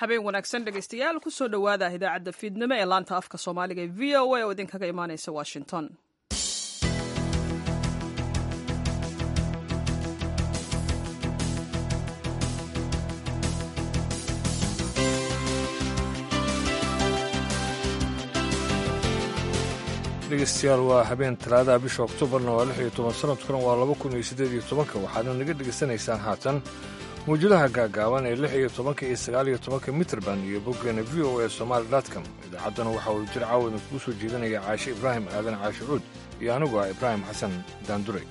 habeen wanaagsan dhegaystayaal kusoo dhowaada idaacadda fiidnimo ee laanta afka soomaaliga ee v o a oo idinkaga imaanaysa washington dhegeystayaal waa habeen talaadaha bisha oktoobarna waa lix iyo toban sanadkuna waa laba kun iyo siddeed iyo tobanka waxaadna naga dhegaysanaysaan haatan mawjadaha gaagaaban ee lix iyo tobanka iyo sagaal iyo tobanka mitrband iyo boggeena v o a somaali dotcom idaacaddana waxa uu jir caawadna kugu soo jeedinaya caashe ibraahim aadan caashe cuud iyo anigu ah ibraahim xasan daandure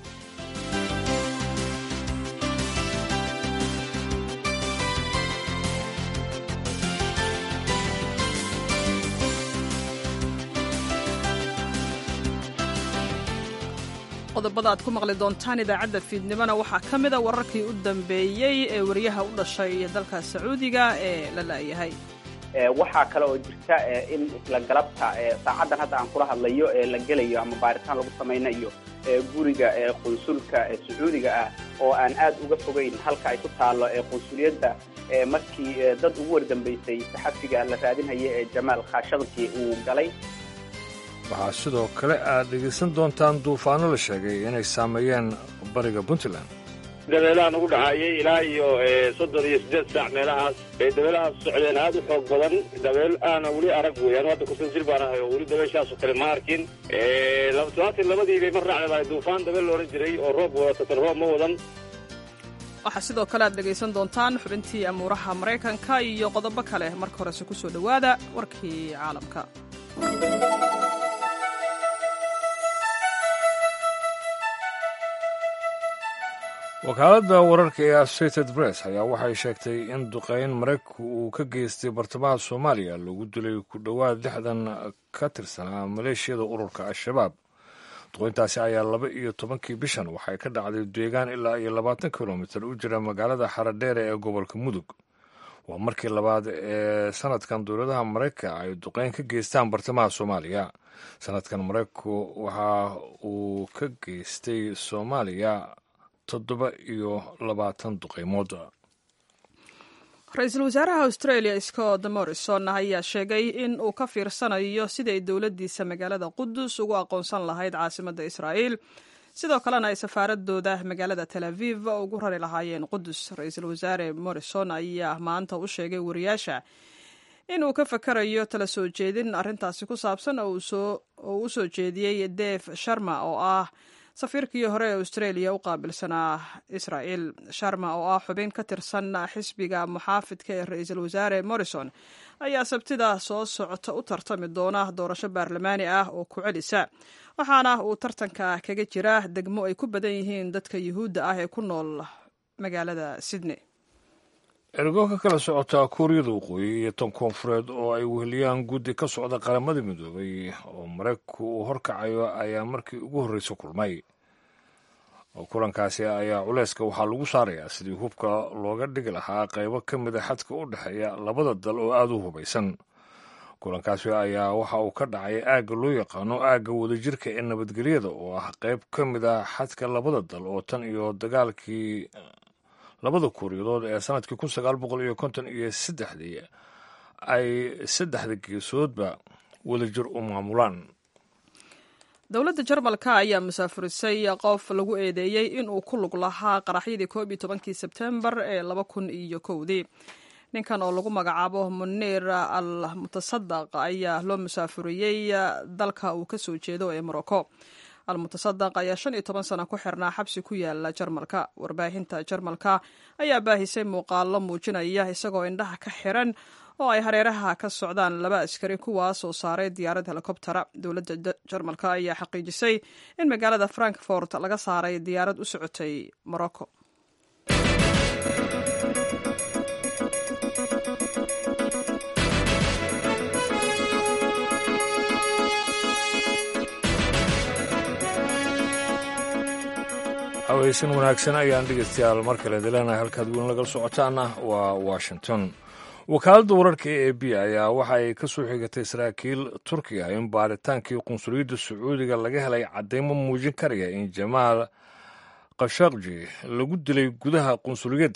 qodobada aad ku maqli doontaan idaacadda fiidnimona waxaa ka mida wararkii u dambeeyey ee wariyaha u dhashay dalka sacuudiga ee la la'yahay waxaa kale oo jirta in isla galabta saacaddan hadda aan kula hadlayo ee la gelayo ama baaritaan lagu samaynayo guriga qunsulka sacuudiga ah oo aan aad uga fogeyn halka ay ku taallo qunsuliyadda markii dad ugu wardambaysay saxafiga la raadinhaya ee jamaal khashaqji uu galay waxaa sidoo kale aad dhegaysan doontaan duufaano la sheegay inay saameeyeen bariga puntland dabeelahan ugu dhaxaayay ilaa iyo soddon iyo siddeed saac meelahaas bay dabeelahaas socdeen aad u xoog badan dabeel aana weli arag weeyaan hadda kusan jir baan ahay oo weli dabeeshaasoo kale ma arkin todobaatan labadii bay mar raacleedahay duufaan dabeel la odhan jiray oo roob wadata tan roob ma wadan waxaa sidoo kale aad dhegaysan doontaan xubintii amuuraha maraykanka iyo qodobo kale marka horese ku soo dhowaada warkii caalamka wakaaladda wararka ee associated press ayaa waxay sheegtay in duqeyn maraykanku uu ka geystay bartamaha soomaaliya lagu dilay ku dhowaad lixdan ka tirsanaa maleeshiyada ururka al-shabaab duqeyntaasi ayaa laba iyo tobankii bishan waxay ka dhacday deegaan ilaa iyo labaatan kilomitir u jira magaalada xaradheere ee gobolka mudug waa markii labaad ee sanadkan dowladaha maraykanka ay duqeyn ka geystaan bartamaha soomaaliya sanadkan maraykanku waxa uu ka geystay soomaaliya toddoba iyo labaatan duqeymood ra-iisul wasaaraha australia scott morrison ayaa sheegay in uu ka fiirsanayo siday dowladdiisa magaalada qudus ugu aqoonsan lahayd caasimadda israa'iil sidoo kalena ay safaaradooda magaalada tel aviv ugu rari lahaayeen qudus ra-iisul wasaare morrison ayaa maanta u sheegay wariyaasha in uu ka fakarayo tala soo jeedin arrintaasi ku saabsan oo uu u soo jeediyey deve sharma oo ah safiirkii hore ee australia u qaabilsanaa israel sharma oo ah xubin ka tirsan xisbiga muxaafidka ee ra-iisul wasaare morrison ayaa sabtida soo socota u tartami doona doorasho baarlamaani ah oo ku celisa waxaana uu tartanka kaga jira degmo ay ku badan yihiin dadka yuhuudda ah ee ku nool magaalada sydney ergo ka kala socota kuuriyada waqooyi iyo tan koonfureed oo ay weheliyaan guddi ka socda qaramada midoobay oo maraykanku uu horkacayo ayaa markii ugu horreysa kulmay kulankaasi ayaa culeyska waxaa lagu saarayaa sidii hubka looga dhigi lahaa qaybo ka mida xadka u dhexeeya labada dal oo aada u hubaysan kulankaasi ayaa waxa uu ka dhacay aagga loo yaqaano aagga wadajirka ee nabadgelyada oo ah qayb ka mid a xadka labada dal oo tan iyo dagaalkii labada kuuriyadood ee sanadkii kun sagaal boqol iyo konton iyo saddexdii ay saddexda geesoodba wadajir u maamulaan dowladda jarmalka ayaa musaafurisay qof lagu eedeeyey in uu ku lug lahaa qaraxyadii koob iyo tobankii sebtembar ee laba kun iyo kowdii ninkan oo lagu magacaabo muniir al mutasadaq ayaa loo musaafuriyey dalka uu ka soo jeedo ee morocco almutasadaq ayaa shan iyo toban sano ku xirnaa xabsi ku yaala jarmalka warbaahinta jarmalka ayaa baahisay muuqaalo muujinaya isagoo indhaha ka xiran oo ay hareeraha ka socdaan laba askari kuwaas oo saaray diyaarad helikobtera dowladda jarmalka ayaa xaqiijisay in magaalada frankfort laga saaray diyaarad u socotay morocco hawaysan wanaagsan ayaan dhegeystayaal mar kale dileenahay halkaad weyn lagala socotaana waa washington wakaaladda wararka e a b ayaa waxa ay ka soo xigatay saraakiil turkiga in baaritaankii qunsuliyadda sacuudiga laga helay caddaymo muujin karaya in jamaal khashaqji lagu dilay gudaha qunsuliyadda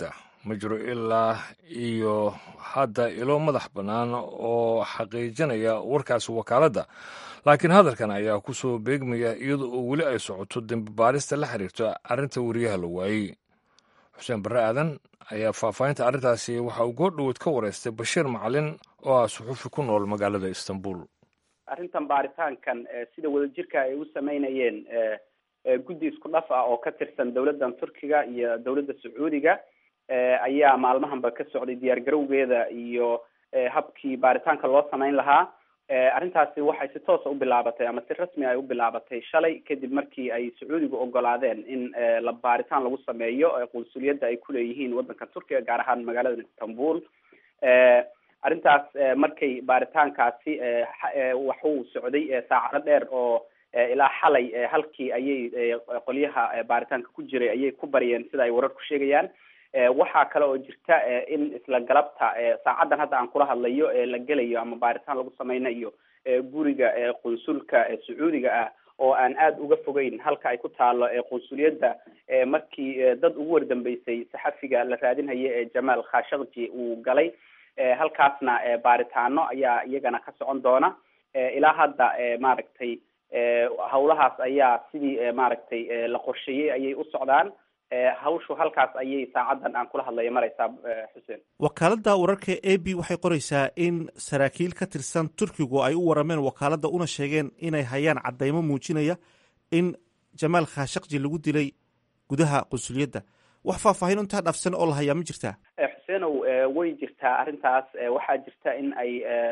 ma jiro ilaa iyo hadda ilo madax bannaan oo xaqiijinaya warkaasi wakaaladda laakiin hadalkan ayaa ku soo beegmaya iyada oo weli ay socoto dembi baarista la xiriirto arrinta weriyaha la waayey xuseen barre aadan ayaa faahfaahinta arrintaasi waxa uu goordhoweed ka wareystay bashiir macalin oo ah suxuufi ku nool magaalada istanbul arrintan baaritaankan sida wadajirka ay u sameynayeen guddi isku dhaf ah oo ka tirsan dowladdan turkiga iyo dowladda sacuudiga ayaa maalmahanba ka socday diyaar garowgeeda iyo habkii baaritaanka loo sameyn lahaa arrintaasi waxay si toosa u bilaabatay ama si rasmi ay u bilaabatay shalay kadib markii ay sacuudigu ogolaadeen in la baaritaan lagu sameeyo qunsuliyadda ay kuleeyihiin waddanka turkiga gaar ahaan magaalada istanbul arrintaas markay baaritaankaasi waxuu socday saacado dheer oo ilaa xalay halkii ayay qolyaha baaritaanka ku jiray ayay ku baryeen sida ay wararku sheegayaan waxaa kale oo jirta in isla galabta saacaddan hadda aan kula hadlayo la gelayo ama baaritaan lagu sameynayo guriga qunsulka sacuudiga ah oo aan aada uga fogeyn halka ay ku taalo qunsuliyadda markii dad ugu wardambeysay saxafiga la raadinhaya ee jamaal khashakji uu galay halkaasna baaritaano ayaa iyagana ka socon doona ilaa hadda maaragtay hawlahaas ayaa sidii maaragtay la qorsheeyey ayay u socdaan hawshu halkaas ayay saacaddan aan kula hadlayo mareysaa xuseen wakaaladda wararka a b waxay qoraysaa in saraakiil ka tirsan turkigu ay u warameen wakaaladda una sheegeen inay hayaan caddeymo muujinaya in jamaal khashakji lagu dilay gudaha qunsuliyadda wax faahfaahin intaa dhaafsan oo la hayaa ma jirtaa xuseenow way jirtaa arrintaas waxaa jirta in ay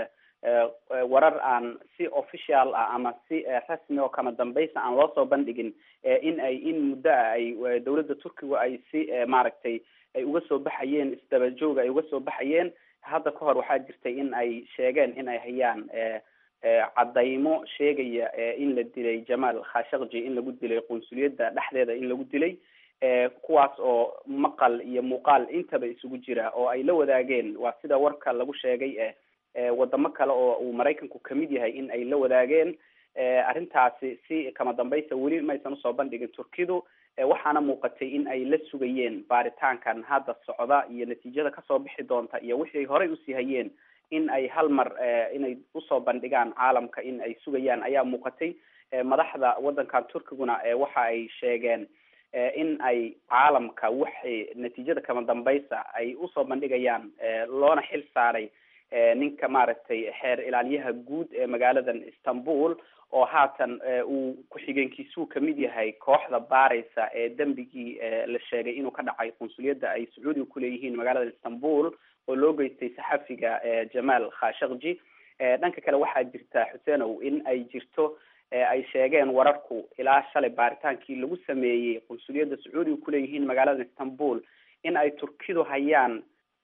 warar aan si official ah ama si rasmi oo kama dambaysa aan loo soo bandhigin in ay in muddo ah ay dowladda turkiga ay si maaragtay ay uga soo baxayeen isdaba joog ay uga soo baxayeen hadda ka hor waxaa jirtay in ay sheegeen in ay hayaan caddaymo sheegaya in la dilay jamaal khashakji in lagu dilay qunsuliyadda dhexdeeda in lagu dilay kuwaas oo maqal iyo muuqaal intaba isugu jira oo ay la wadaageen waa sida warka lagu sheegay wadamo kale oo uu maraykanku kamid yahay in ay la wadaageen arrintaasi si kama dambaysa weli maysan usoo bandhigin turkidu waxaana muuqatay in ay la sugayeen baaritaankan hadda socda iyo natiijada kasoo bixi doonta iyo wixii ay horey usii hayeen in ay hal mar inay usoo bandhigaan caalamka in ay sugayaan ayaa muuqatay madaxda waddankan turkiguna waxa ay sheegeen in ay caalamka waxay natiijada kama dambaysa ay usoo bandhigayaan loona xil saaray ninka maaragtay xeer ilaaliyaha guud ee magaaladan istanbul oo haatan uu ku-xigeenkiisuu kamid yahay kooxda baareysa ee dembigii la sheegay inuu ka dhacay qunsuliyadda ay sacuudiga kuleeyihiin magaalada istanbul oo loo geystay saxafiga jamaal khashakji dhanka kale waxaa jirta xuseenow in ay jirto ay sheegeen wararku ilaa shalay baaritaankii lagu sameeyey qunsuliyadda sacuudiga kuleeyihiin magaalada istanbul in ay turkidu hayaan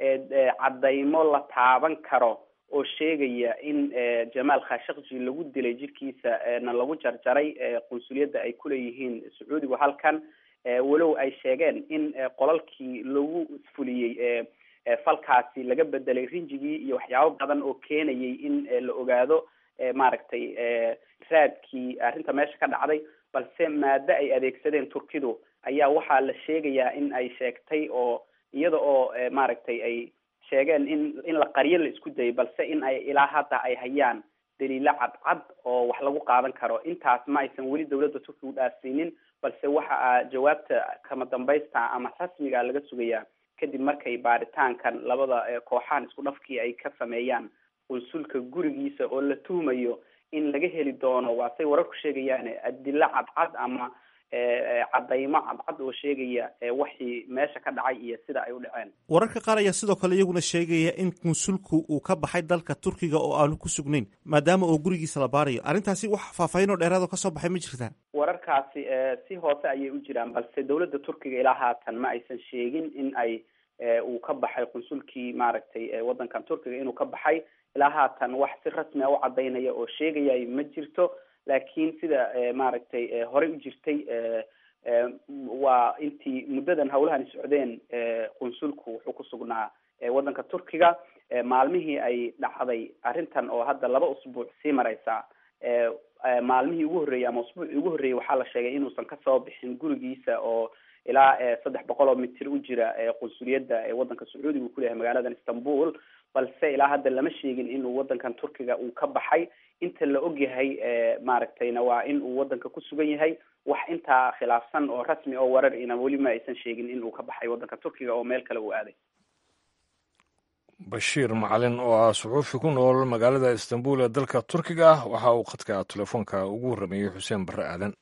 caddaymo la taaban karo oo sheegaya in jamaal khashakji lagu dilay jirkiisa na lagu jarjaray qunsuliyadda ay kuleeyihiin sacuudigu halkan walow ay sheegeen in qolalkii lagu fuliyey falkaasi laga bedelay rinjigii iyo waxyaabo badan oo keenayay in la ogaado maaragtay raadkii arrinta meesha ka dhacday balse maado ay adeegsadeen turkidu ayaa waxaa la sheegayaa in ay sheegtay oo iyada oo maaragtay ay sheegeen in in la qaryo la isku dayay balse in ay ilaa hadda ay hayaan daliilo cadcad oo wax lagu qaadan karo intaas ma aysan weli dowladda turkiga u dhaafsiinin balse waxa jawaabta kama dambaysta ama rasmiga laga sugayaa kadib markay baaritaankan labada kooxahan isku dhafkii ay ka sameeyaan qunsulka gurigiisa oo la tuhmayo in laga heli doono waa say wararku sheegayaan adilo cadcad ama caddaymo cadcad oo sheegaya waxii meesha ka dhacay iyo sida ay u dhaceen wararka qaar ayaa sidoo kale iyaguna sheegaya in qunsulku uu ka baxay dalka turkiga oo aanu ku sugnayn maadaama oo gurigiisa la baarayo arrintaasi wax faahfaahin oo dheeraad oo kasoo baxay ma jirtaa wararkaasi si hoose ayay u jiraan balse dowladda turkiga ilaa haatan ma aysan sheegin in ay uu ka baxay qunsulkii maaragtay waddankan turkiga inuu ka baxay ilaa haatan wax si rasmi a u cadaynaya oo sheegaya ma jirto laakiin sida maaragtay horey u jirtay waa intii muddadan hawlahan socdeen qunsulku wuxuu ku sugnaa waddanka turkiga maalmihii ay dhacday arrintan oo hadda laba usbuuc sii mareysa maalmihii ugu horreeyey ama usbuucii ugu horreeyey waxaa la sheegay inuusan kasoo bixin gurigiisa oo ilaa saddex boqol oo mitir u jira qunsuliyadda waddanka sacuudiga uu kuleyahay magaaladan istanbul balse ilaa hadda lama sheegin inuu waddankan turkiga uu ka baxay inta la ogyahay maaragtayna waa in uu waddanka ku sugan yahay wax intaa khilaafsan oo rasmi oo warar ina weli ma aysan sheegin in uu ka baxay waddanka turkiga oo meel kale uu aaday bashiir macalin oo ah suxuufi ku nool magaalada istanbul ee dalka turkiga ah waxa uu khadka telefoonka ugu warrameeyey xuseen barre aadan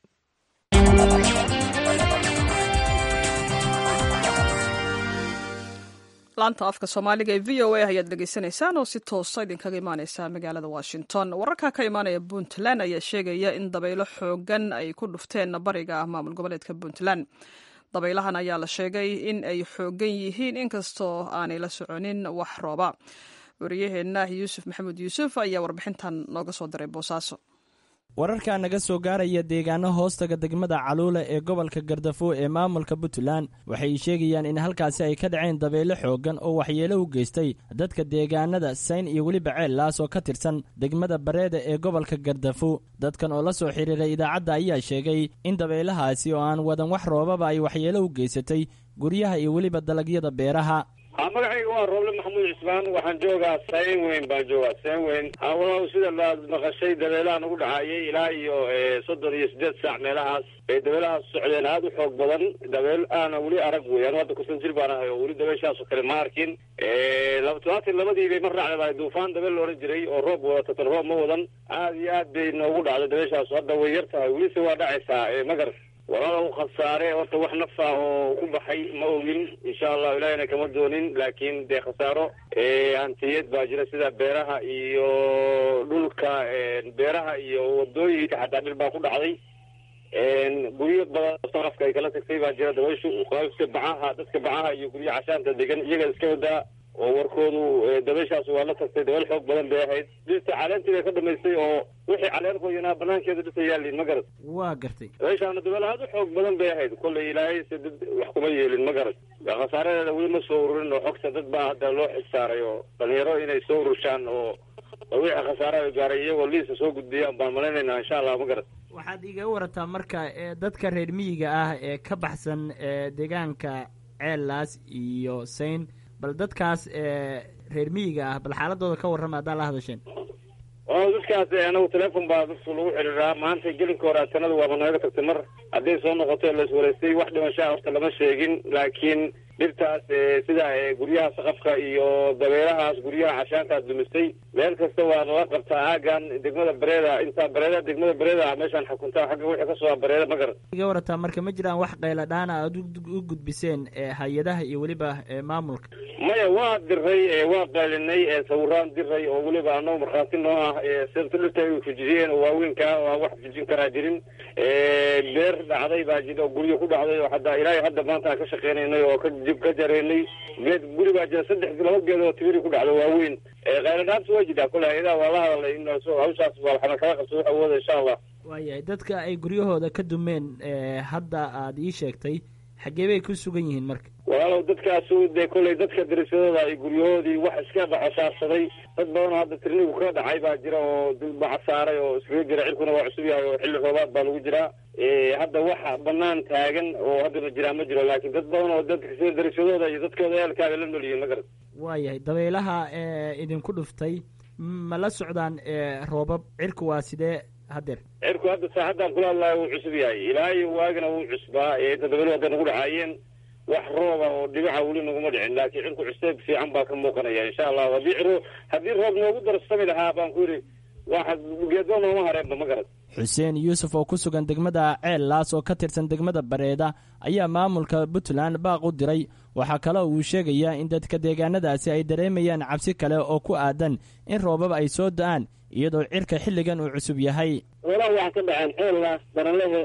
laanta afka soomaaliga ee v o a ayaad dhegeysanaysaan oo si toosa idinkaga imaaneysa magaalada washington wararka ka imaanaya puntland ayaa sheegaya in dabaylo xoogan ay ku dhufteen bariga maamul goboleedka puntland dabaylahan ayaa la sheegay in ay xoogan yihiin inkastoo aanay la soconin wax rooba wariyaheenna yuusuf maxamed yuusuf ayaa warbixintan nooga soo diray boosaaso wararka naga soo gaaraya deegaano hoostaga degmada caluula ee gobolka gardafo ee maamulka puntland waxay sheegayaan in halkaasi ay ka dhaceen dabeyle xooggan oo waxyeelo u geystay dadka deegaanada sayn iyo weliba ceellaas oo ka tirsan degmada bareeda ee gobolka gardafo dadkan oo la soo xiriiray idaacadda ayaa sheegay in dabaylahaasi oo aan wadan wax roobaba ay waxyeelo u geysatay guryaha iyo weliba dalagyada beeraha magacayga waa rooble maxamuud cismaan waxaan joogaa sayn weyn baan joogaa sayn weyn hawlaha sida laad maqashay dabeelahan ugu dhacayay ilaa iyo soddon iyo siddeed saac meelahaas bay dabeelahaas socdeen aada u xoog badan dabeel aana weli arag weeyaan hadda kusan jir baan ahay oo weli dabeeshaasoo kale ma arkin todobaatan labadii bay mar raacday duufaan dabeel la odhan jiray oo roob wadata tan roob ma wadan aada iyo aad bay noogu dhacday dabeeshaas hadda way yar tahay welise waa dhacaysaa magar walaalow khasaare horta wax naf ah oo ku baxay ma ogin insha allahu ilahina kama doonin laakiin dee khasaaro hantiyad baa jira sida beeraha iyo dhulka beeraha iyo wadooyinka xataa dhil baa ku dhacday guryo badan sarafka ay kala tagtay baa jira dabayshu qaybka bacaha dadka bacaha iyo guryo cashaanta degan iyaga iska wadaa oo warkoodu dabayshaas waa la tagtay dabeel xoog badan bay ahayd dhirta caleentii bay ka dhamaystay oo wixii caleen qoyanaa banaankeeda dhirta yaaliin ma garad waa gartay dabayshaana dabeel aada u xoog badan bay ahayd kollay ilaahay se dad wax kuma yeelin ma garad khasaaredeeda weli ma soo ururin oo xogta dad baa hadda loo xisaaray oo dhalinyaro inay soo urushaan oo wixii khasaare gaaray iyagoo liisa soo gudbiyaan baan malaynaynaa insha allah ma garad waxaad iga warataa marka dadka reer miyiga ah ee ka baxsan deegaanka ceellaas iyo sayn bal dadkaas reer miyiga ah bal xaaladooda ka warrama haddaa la hadasheen dadkaas anagu telefon baa dadku lagu xidhiiraa maanta gelinka hore atanada waaba nooga tagtay mar hadday soo noqoto la iswaraystay wax dhimashaa horta lama sheegin laakiin dhirtaas sida guryaha saqafka iyo dabeelahaas guryaha cashaantaas dumisay meel kasta waa lala qabtaa aagan degmada bareeda intaa bareeda degmada bareeda meeshaan xukuntaa xagga wixii kasoo bareeda ma garan iga warataa marka ma jiraan wax qayla dhaana aad u gudbiseen hay-adaha iyo weliba maamulka maya waa diray waa qaylinay sawiraan diray oo weliba anagu markhaati noo ah sirta dhirta ay fujiyeen oo waaweynkaa oo aan wax fujin karaa jirin beer dhacday baa jira oo guryo ku dhacday oo hadda ilaahay hadda maanta aan ka shaqeynaynay oo ka ka jareynay geed guri baa jira saddex laba geed oo tibiri ku dhacdo waaweyn qayladhaabta waa jirtaa kole hay-adaha waa la hadalay in hawshaas waa waxna kala qabto wax awooda insha allah waayahay dadka ay guryahooda ka dumeen hadda aada ii sheegtay xaggee bay ku sugan yihiin marka walaalow dadkaasu dee kolley dadka darisadooda ay guryahoodii wax iska dhacosaarsaday dad badanoo hadda tirnigu ka dhacay baa jira oo dulbaca saaray oo iskaga jira cirkuna waa cusub yahay oo xilli roobaad baa lagu jiraa hadda waxa banaan taagan oo hadda ma jiraa ma jiro laakiin dad badan oo dadka sida darisadooda iyo dadkooda eelkaaga la nolyihiin ma garan waayahay dabaylaha idinku dhuftay ma la socdaan roobab cirku waa sidee hadeer cirku hadda saaxaddaan kula hadlaayo wuu cusub yahay ilaa iyo waagana wuu cusbaa inta dabaylu hadda nagu dhacaayeen wax rooba oo dhibica weli naguma dhicin laakiin cirku cuseeb fiican baa ka muuqanaya insha allahu haddii ciro haddii roob noogu darsami lahaa baan ku yidhi waxa geedba nooma hareenba ma garad xuseen yuusuf oo ku sugan degmada ceellaas oo ka tirsan degmada bareeda ayaa maamulka puntland baaq u diray waxaa kale uu sheegayaa in dadka deegaanadaasi ay dareemayaan cabsi kale oo ku aadan in roobab ay soo da-aan iyadoo cirka xilligan uu cusub yahay walaal waxaa ka dhaceen ceellaas baralehe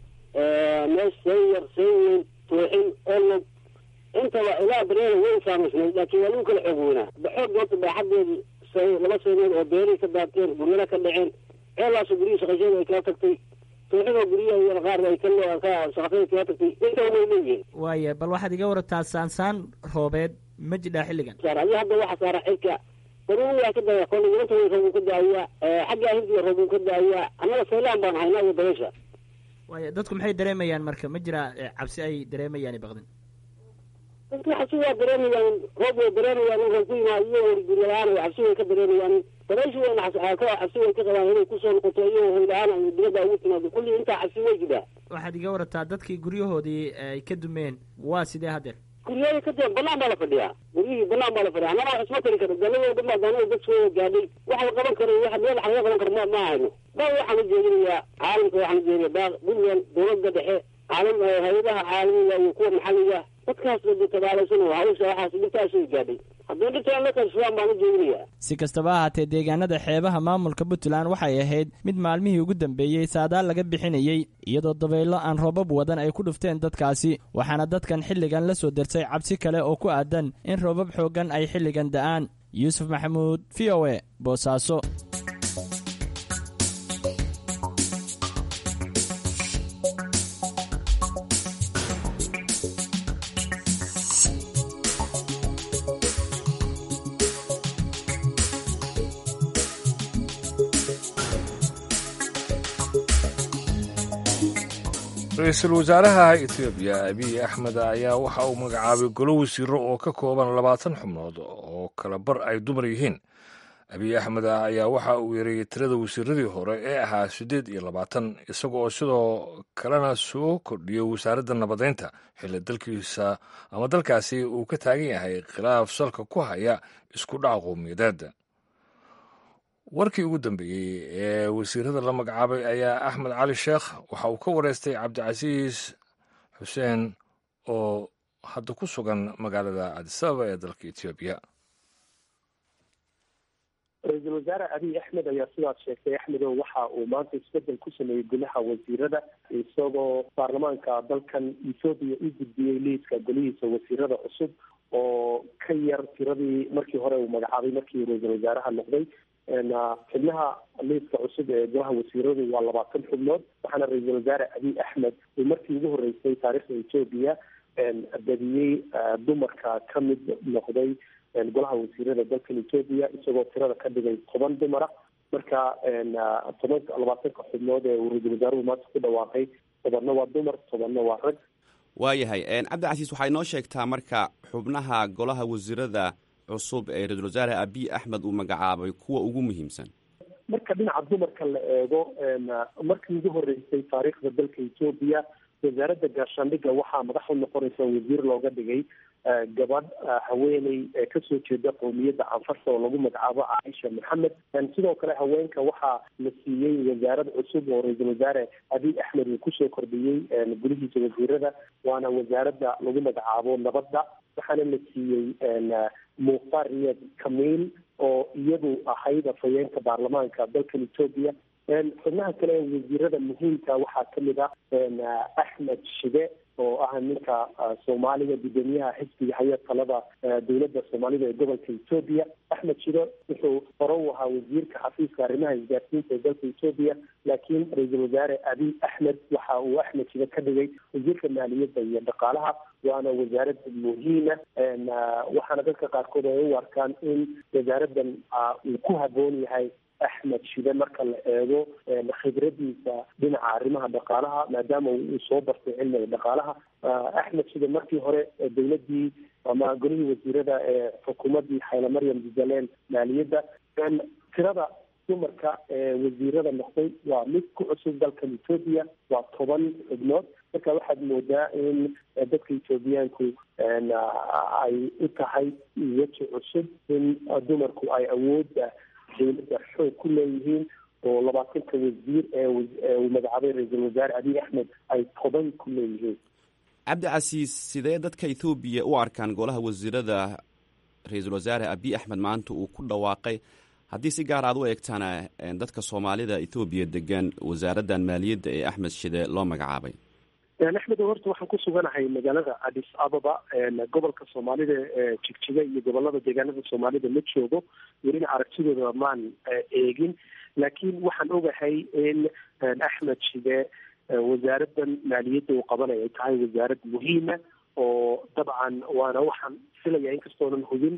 mees sayar sayweyn tooxin olog intaba ilaa bareeda way saamaysnay laakiin waa lagu kala xoog weynaa baxoog goobta baaxadeedii laba saynood oo beeray ka daateen guryana ka dhaceen ceellaaso guryihii shaqasheeda ay kala tagtay tooxinoo guryaha iyo qaar ay ka shaqasheeda kala tagtay intaba way leeyihiin waaya bal waxaad iga warataa saansaan roobeed ma jidhaa xilligan adi hadda waxa saara xilka daruuri waa ka daaya kolle inta way roobuu ka daayaa xagga hindiya roobuu ka daayaa annaga saylaan baan haynaa iyo dabaysha waaya dadku maxay dareemayaan marka ma jira cabsi ay dareemayaan baqdin dadku cabsi waa dareemayaan roob way dareemayaan inkan ku yimaado iyo warguryalaan cabsi way ka dareemayaan dabayshu wayna cabsi way ka qabaan inay kusoo noqoto iyo hoyla-aan ay dibadda ugu timaado kulli intaa cabsi way jiraa waxaad iga warataa dadkii guryahoodii ay ka dumeen waa sidee haddeer guryaha ka dee banaan baa la fadhiyaa guryihii banaan baa la fadhiya anama wax isma tari karo daladoo dhan baa daanada dad soo gaadhay wax la qaban karo wax meel wax laga qaban karo ma ma hayno baa waxaan u jeedinayaa caalamka waxaan u jeedinayaa baa puntland dowladda dhexe caalam hay-adaha caalamiga iyo kuwa maxalliga dadkaas la tabaalaysan oo hawsha waxaas dhibtaasay gaadhay haddii dhibtaan la kaashadaan baan u jeedinayaa si kastaba ahaatee deegaanada xeebaha maamulka puntland waxay ahayd mid maalmihii ugu dambeeyey saadaal laga bixinayey iyadoo dabaylo aan roobab wadan ay ku dhufteen dadkaasi waxaana dadkan xilligan la soo dersay cabsi kale oo ku aadan in roobab xooggan ay xilligan da'aan yuusuf maxamuud v o e boosaaso ra-iisul wasaaraha etoobiya abiy axmed ayaa waxa uu magacaabay golo wasiiro oo ka kooban labaatan xubnood oo kala bar ay dumar yihiin abiy axmed ayaa waxa uu yareeyey tirada wasiiradii hore ee ahaa siddeed iyo labaatan isaga oo sidoo kalena soo kordhiyey wasaaradda nabadeynta xilli dalkiisa ama dalkaasi uu ka taagan yahay khilaaf salka ku haya isku dhaca qowmiyadeed warkii ugu dambeeyey ee wasiirada la magacaabay ayaa axmed cali sheekh waxa uu ka wareystay cabdicasiis xuseen oo hadda ku sugan magaalada cadisababa ee dalka etoobiya ra-iisul wasaare abiy axmed ayaa sidaas sheegtay axmedow waxa uu maanta isbedel ku sameeyey gudaha wasiirada isagoo baarlamaanka dalkan ethoobiya u gudbiyey liiska golihiisa wasiirada cusub oo ka yar tiradii markii hore uu magacaabay markii ra-iisul wasaaraha noqday xubnaha liiska cusub ee golaha wasiiradu waa labaatan xubnood waxaana ra-iisul wasaare abiy axmed uu markii ugu horeysay taariikhda etoobiya badiyey dumarka ka mid noqday golaha wasiirada dalkan etoobiya isagoo tirada ka dhigay toban dumara marka toban labaatanka xubnood ee uu ra-iisul wasaaruhu maanta ku dhawaaqay tobanna waa dumar tobanna waa rag waayahay cabdicasiis waxay noo sheegtaa marka xubnaha golaha wasiirada cusub ee ra-isul wasaare abiy axmed uu magacaabay kuwa ugu muhiimsan marka dhinaca dumarka la eego markii ugu horeysay taariikhda dalka etoobiya wasaaradda gaashaandhigga waxaa madax u noqonaysa wasiir looga dhigay gabadh haweeney ee kasoo jeeda qowmiyadda canfarta oo lagu magacaabo caaisha maxamed sidoo kale haweenka waxaa la siiyey wasaarad cusub oo ra-iisul wasaare abiy axmed uu kusoo kordhiyey gulihiisa wasiirada waana wasaaradda lagu magacaabo nabadda waxaana la siiyey mukhtar riyad kamiil oo iyadu ahayd afhayeenka baarlamaanka dalkan etoobiya xubnaha kale ee wasiirada muhiimka waxaa kamid ah axmed shide oo ah ninka soomaaliga gudoomiyaha xisbiga haya talada dowladda soomaalida ee gobolka etoobiya axmed shide wuxuu hore u ahaa wasiirka xafiiska arrimaha isgaarsiinta ee dalka etoobiya laakiin ra-iisul wasaare abiy axmed waxa uu axmed shide ka dhigay wasiirka maaliyadda iyo dhaqaalaha waana wasaarad muhiima waxaana dadka qaarkood ay u arkaan in wasaaradan uu ku haboon yahay axmed shide marka la eego khibradiisa dhinaca arrimaha dhaqaalaha maadaama uu soo bartay cilmiga dhaqaalaha axmed shide markii hore dowladii ama golihii wasiirada ee xukuumaddii xayla maryam jubbaland maaliyadda tirada dumarka ee wasiirada noqday waa mid ku cusub dalkan etoobiya waa toban xubnood marka waxaad moodaa in dadka etoobiyaanku ay u tahay weji cusub in dumarku ay awoodda dowladda xoog ku leeyihiin oo labaatanka wasiir ee uu magacaabay ra-iisul wasaare abiy axmed ay toban ku leeyihiin cabdicasiis sidee dadka ethoobiya u arkaan golaha wasiirada ra-iisul wasaare abiy axmed maanta uu ku dhawaaqay haddii si gaar aad u eegtana dadka soomaalida ethoobiya degan wasaaraddan maaliyadda ee axmed shide loo magacaabay axmed horta waxaan ku suganahay magaalada adis ababa gobolka soomaalida ee jigjiga iyo gobolada deegaanada soomaalida ma joogo welina aragtidooda maan eegin laakiin waxaan ogahay in axmed shide wasaaradan maaliyadda uu qabanay ay tahay wasaarad muhiima oo dabcan waana waxaan filaya inkastoonan hubin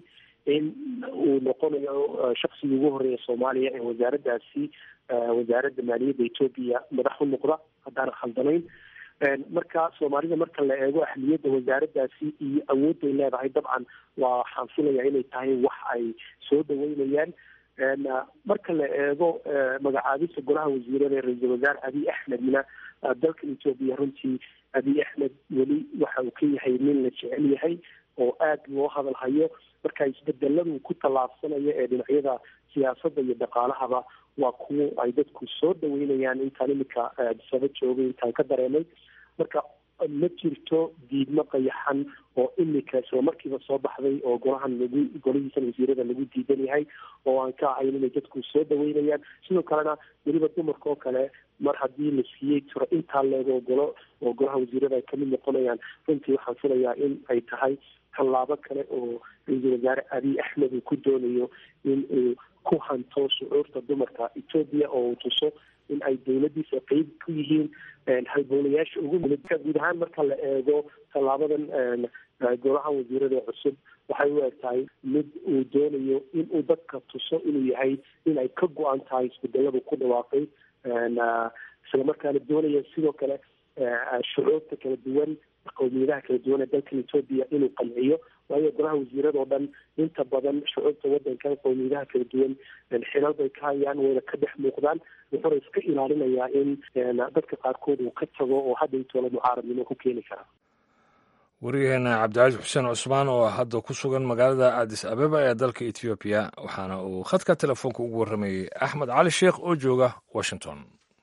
in uu noqonayo shaksigii ugu horeeya soomaaliya ee wasaaraddaasi wasaaradda maaliyadda etoobiya madax u noqda haddaan khaldanayn marka soomaalida marka la eego ahmiyadda wasaaraddaasi iyo awoodday leedahay dabcan waa waxaan filaya inay tahay wax ay soo dhaweynayaan marka la eego magacaabista golaha wasiirada ee ra-iisul wasaare abiy axmedna dalkan etoobiya runtii abiy axmed weli waxa uu ka yahay nin la jecel yahay oo aada loo hadal hayo marka isbedeladu ku tallaabsanaya ee dhinacyada siyaasadda iyo dhaqaalahaba waa kuwo ay dadku soo dhaweynayaan intaan imika adisaba joogay intaan ka dareemay marka ma jirto diidmo qayaxan oo imika isla markiiba soo baxday oo golahan lagu golihiisan wasiirada lagu diidan yahay oo aan ka ahayn inay dadku soo dhaweynayaan sidoo kalena weliba dumarka oo kale mar haddii la siiyey tiro intaa leego golo oo golaha wasiirada ay kamid noqonayaan runtii waxaan filayaa in ay tahay tallaabo kale oo ra-iisul wasaare abiy axmed uu ku doonayo in uu ku hanto shucuurta dumarka etoobiya oo uu tuso in ay dawladiisa qeyb ku yihiin halbowlayaasha ugu mulidka guud ahaan marka la eego tallaabadan golaha wasiirada cusub waxay u eg tahay mid uu doonayo in uu dadka tuso inuu yahay in ay ka go-an tahay isbedeladu ku dhawaaqay islamarkaana doonaya sidoo kale shucuurta kala duwan qowmiyadaha kala duwan ee dalkan etoobiya inuu qanciyo waayo golaha wasiirada oo dhan inta badan shucuurta wadankan qowmiyadaha kala duwan xilal bay ka hayaan wayna ka dhex muuqdaan wuxuuna iska ilaalinayaa in dadka qaarkood uu ka tago oo hadda intoola mucaaradnimo ku keeni karaa wariyaheena cabdicasiis xuseen cusmaan oo hadda ku sugan magaalada addis abeba ee dalka etoobiya waxaana uu khadka telefoonka ugu warramayey axmed cali sheekh oo jooga washington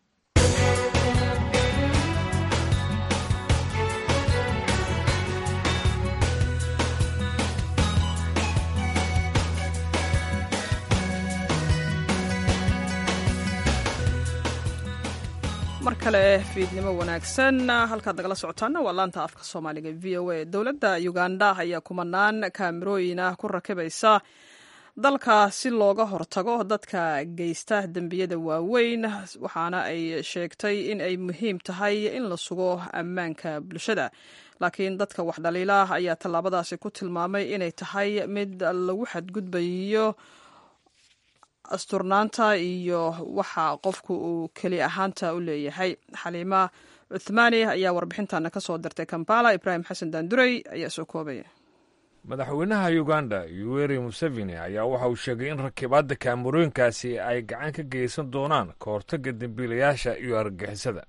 mar kale fiidnimo wanaagsan halkaad nagala socotaana waa laanta afka soomaaliga v o a dowladda uganda ayaa kumanaan kaamirooyin ah ku rakibaysa dalka si looga hortago dadka geysta dembiyada waaweyn waxaana ay sheegtay in ay muhiim tahay in la sugo ammaanka bulshada laakiin dadka wax dhaliila ayaa tallaabadaasi ku tilmaamay inay tahay mid lagu xadgudbayo asturnaanta iyo waxa qofku uu keli ahaanta u leeyahay xaliima cuthmaani ayaa warbixintana ka soo dirtay kampala ibraahim xasan daandurey ayaa soo koobaya madaxweynaha uganda yuweri museveni ayaa waxa uu sheegay in rakibaadda kaamarooyinkaasi ay gacan ka geysan doonaan ka hortagga dembiilayaasha iyo argagixisada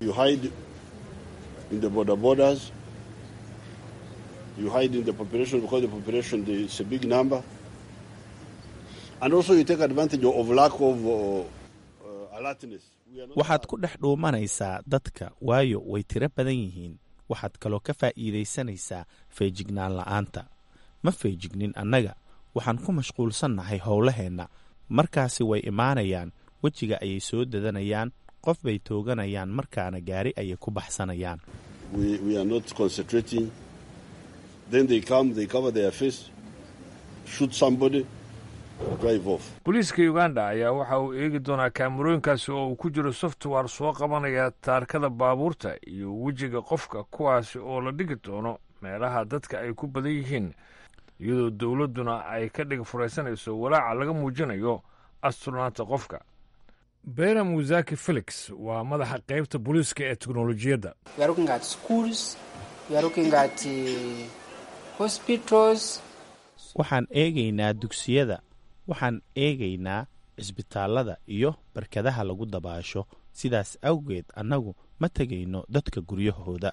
waxaad ku dhex dhuumanaysaa dadka waayo way tiro badan yihiin waxaad kaloo ka faa'iidaysanaysaa feejignaan la'aanta ma feejignin annaga waxaan ku mashquulsannahay howlaheenna markaasi way imaanayaan wejiga ayay soo dadanayaan qof bay tooganayaan markaana gaari ayay ku baxsanayaan booliiska uganda ayaa waxa uu eegi doonaa kaamarooyinkaasi oo uu ku jiro software soo qabanaya taarkada baabuurta iyo wejiga qofka kuwaasi oo la dhigi doono meelaha dadka ay ku badan yihiin iyadoo dowladduna ay ka dhig furaysanayso walaaca laga muujinayo asturnaanta qofka bera musaki felix waa madaxa qaybta booliiska ee teknolojiyadda waxaan eegaynaa dugsiyada waxaan eegaynaa cisbitaallada iyo barkadaha lagu dabaasho sidaas awgeed annagu ma tegayno dadka guryahooda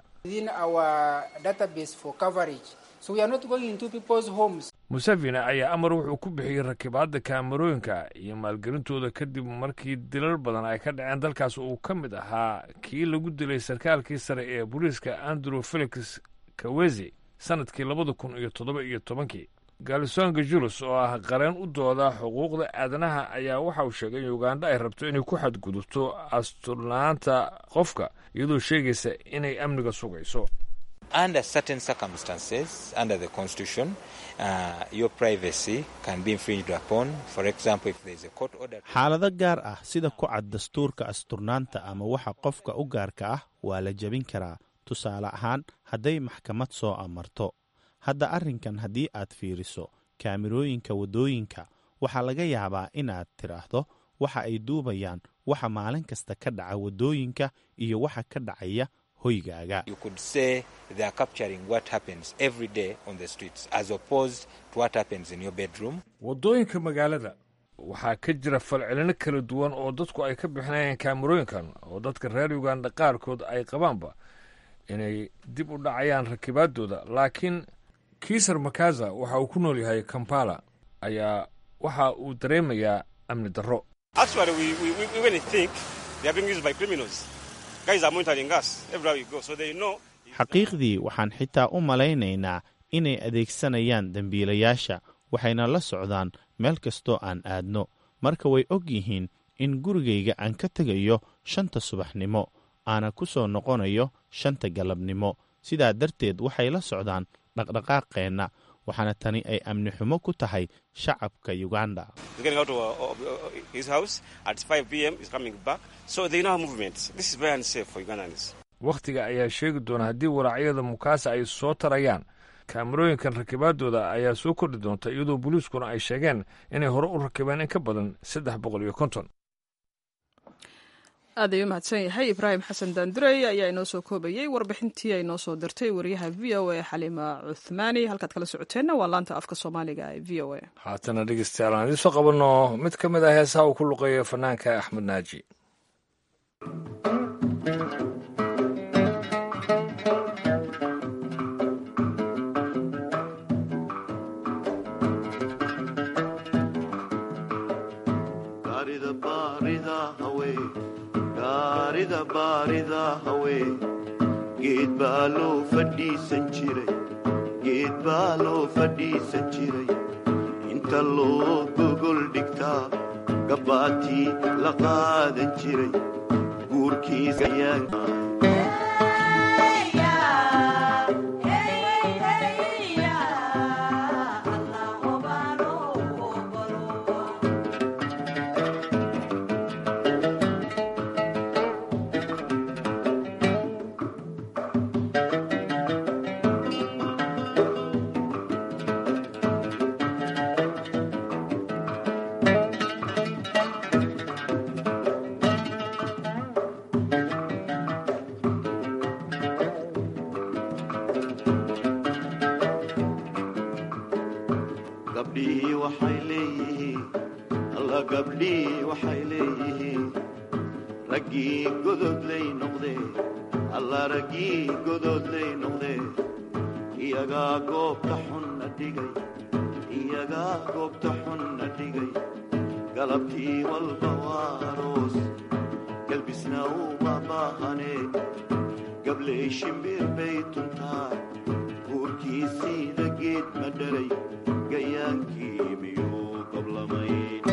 museveni ayaa amar wuxuu ku bixiyey rakibaadda kaamarooyinka iyo maalgelintooda kadib markii dilal badan ay ka dhaceen dalkaas uu ka mid ahaa kii lagu dilay sarkaalkii sare ee booliiska andrew felix kawezi sanadkii labada kun iyo toddoba iyo tobankii galisonga julus oo ah qareen u dooda xuquuqda aadanaha ayaa waxa uu sheegay in uganda ay rabto inay ku xadgudubto asturnaanta qofka iyadoo sheegaysa inay amniga sugayso under certain circumstances under the constitution uh, your privacy can be infringed upon for example if there is a court order xaalado gaar ah sida ku cad dastuurka asturnaanta ama waxa qofka u gaarka ah waa la jebin karaa tusaale ahaan hadday maxkamad soo amarto hadda arrinkan haddii aad fiiriso kaamirooyinka waddooyinka waxaa laga yaabaa inaad tidhaahdo waxa ay duubayaan waxa maalin kasta ka dhaca waddooyinka iyo waxa ka dhacaya hoygaaga You could say they are capturing what happens every day on the streets as opposed to what happens in your bedroom. waddooyinka magaalada waxaa ka jira falcelino kala duwan oo dadku ay ka bixinayaan kaamarooyinkan oo dadka reer uganda qaarkood ay qabaanba inay dib u dhacayaan rakibaadooda laakiin kiisar makaza waxa uu ku nool yahay kampala ayaa waxa uu dareemayaa amni darro Actually, we, we, we even think they are being used by criminals. Guys are monitoring us everywhere we go, so they know. xaqiiqdii waxaan xitaa u malaynaynaa inay adeegsanayaan dembiilayaasha waxayna la socdaan meel kastoo aan aadno marka way og yihiin in gurigayga aan ka tegayo shanta subaxnimo aana ku soo noqonayo shanta galabnimo sidaa darteed waxay la socdaan dhaqdhaqaaqeenna waxaana tani ay amni xumo ku tahay shacabka uganda He's getting out of uh, uh, his house at 5 p.m. He's coming back, so they know our movements. This is very unsafe for Ugandans. wakhtiga ayaa sheegi doona haddii waraacyada mukaasa ay soo tarayaan kaamarooyinkan rakibaadooda ayaa soo kordhi doonta iyadoo booliiskuna ay sheegeen inay hore u rakibeen in ka badan saddex boqol iyo konton aad ayuu mahadsan yahay ibraahim xasan daandurey ayaa inoo soo koobayey warbixintii ay noo soo dirtay wariyaha v o a xaliima cuthmaani halkaad kala socoteenna waa laanta afka soomaaliga ee v o a haatana dhegeystayaal aan idiin soo qabanno mid ka mid ah heesaha uu ku luqeeyo fanaanka axmed naaji gaarida baarida hawe gaarida baarida hawe geed baa loo fadhiisan jiray geed baa loo fadhiisan jiray inta loo gogol dhigtaa gabbaatii la qaadan jiray guurkiisa ayaan gabdhihii waxay leeyihiin alla gabdhihii waxay leeyihiin raggii gododlay noqdee alla raggii gododlay noqdee iyagaa goobta xunna dhigay iyagaa goobta xunna dhigay galabtii walba waa aroos galbisna uma baahanee gabley shimbir bay tuntaa guurkiisiida geed ma dhalay gayaankii miyuu goblamayn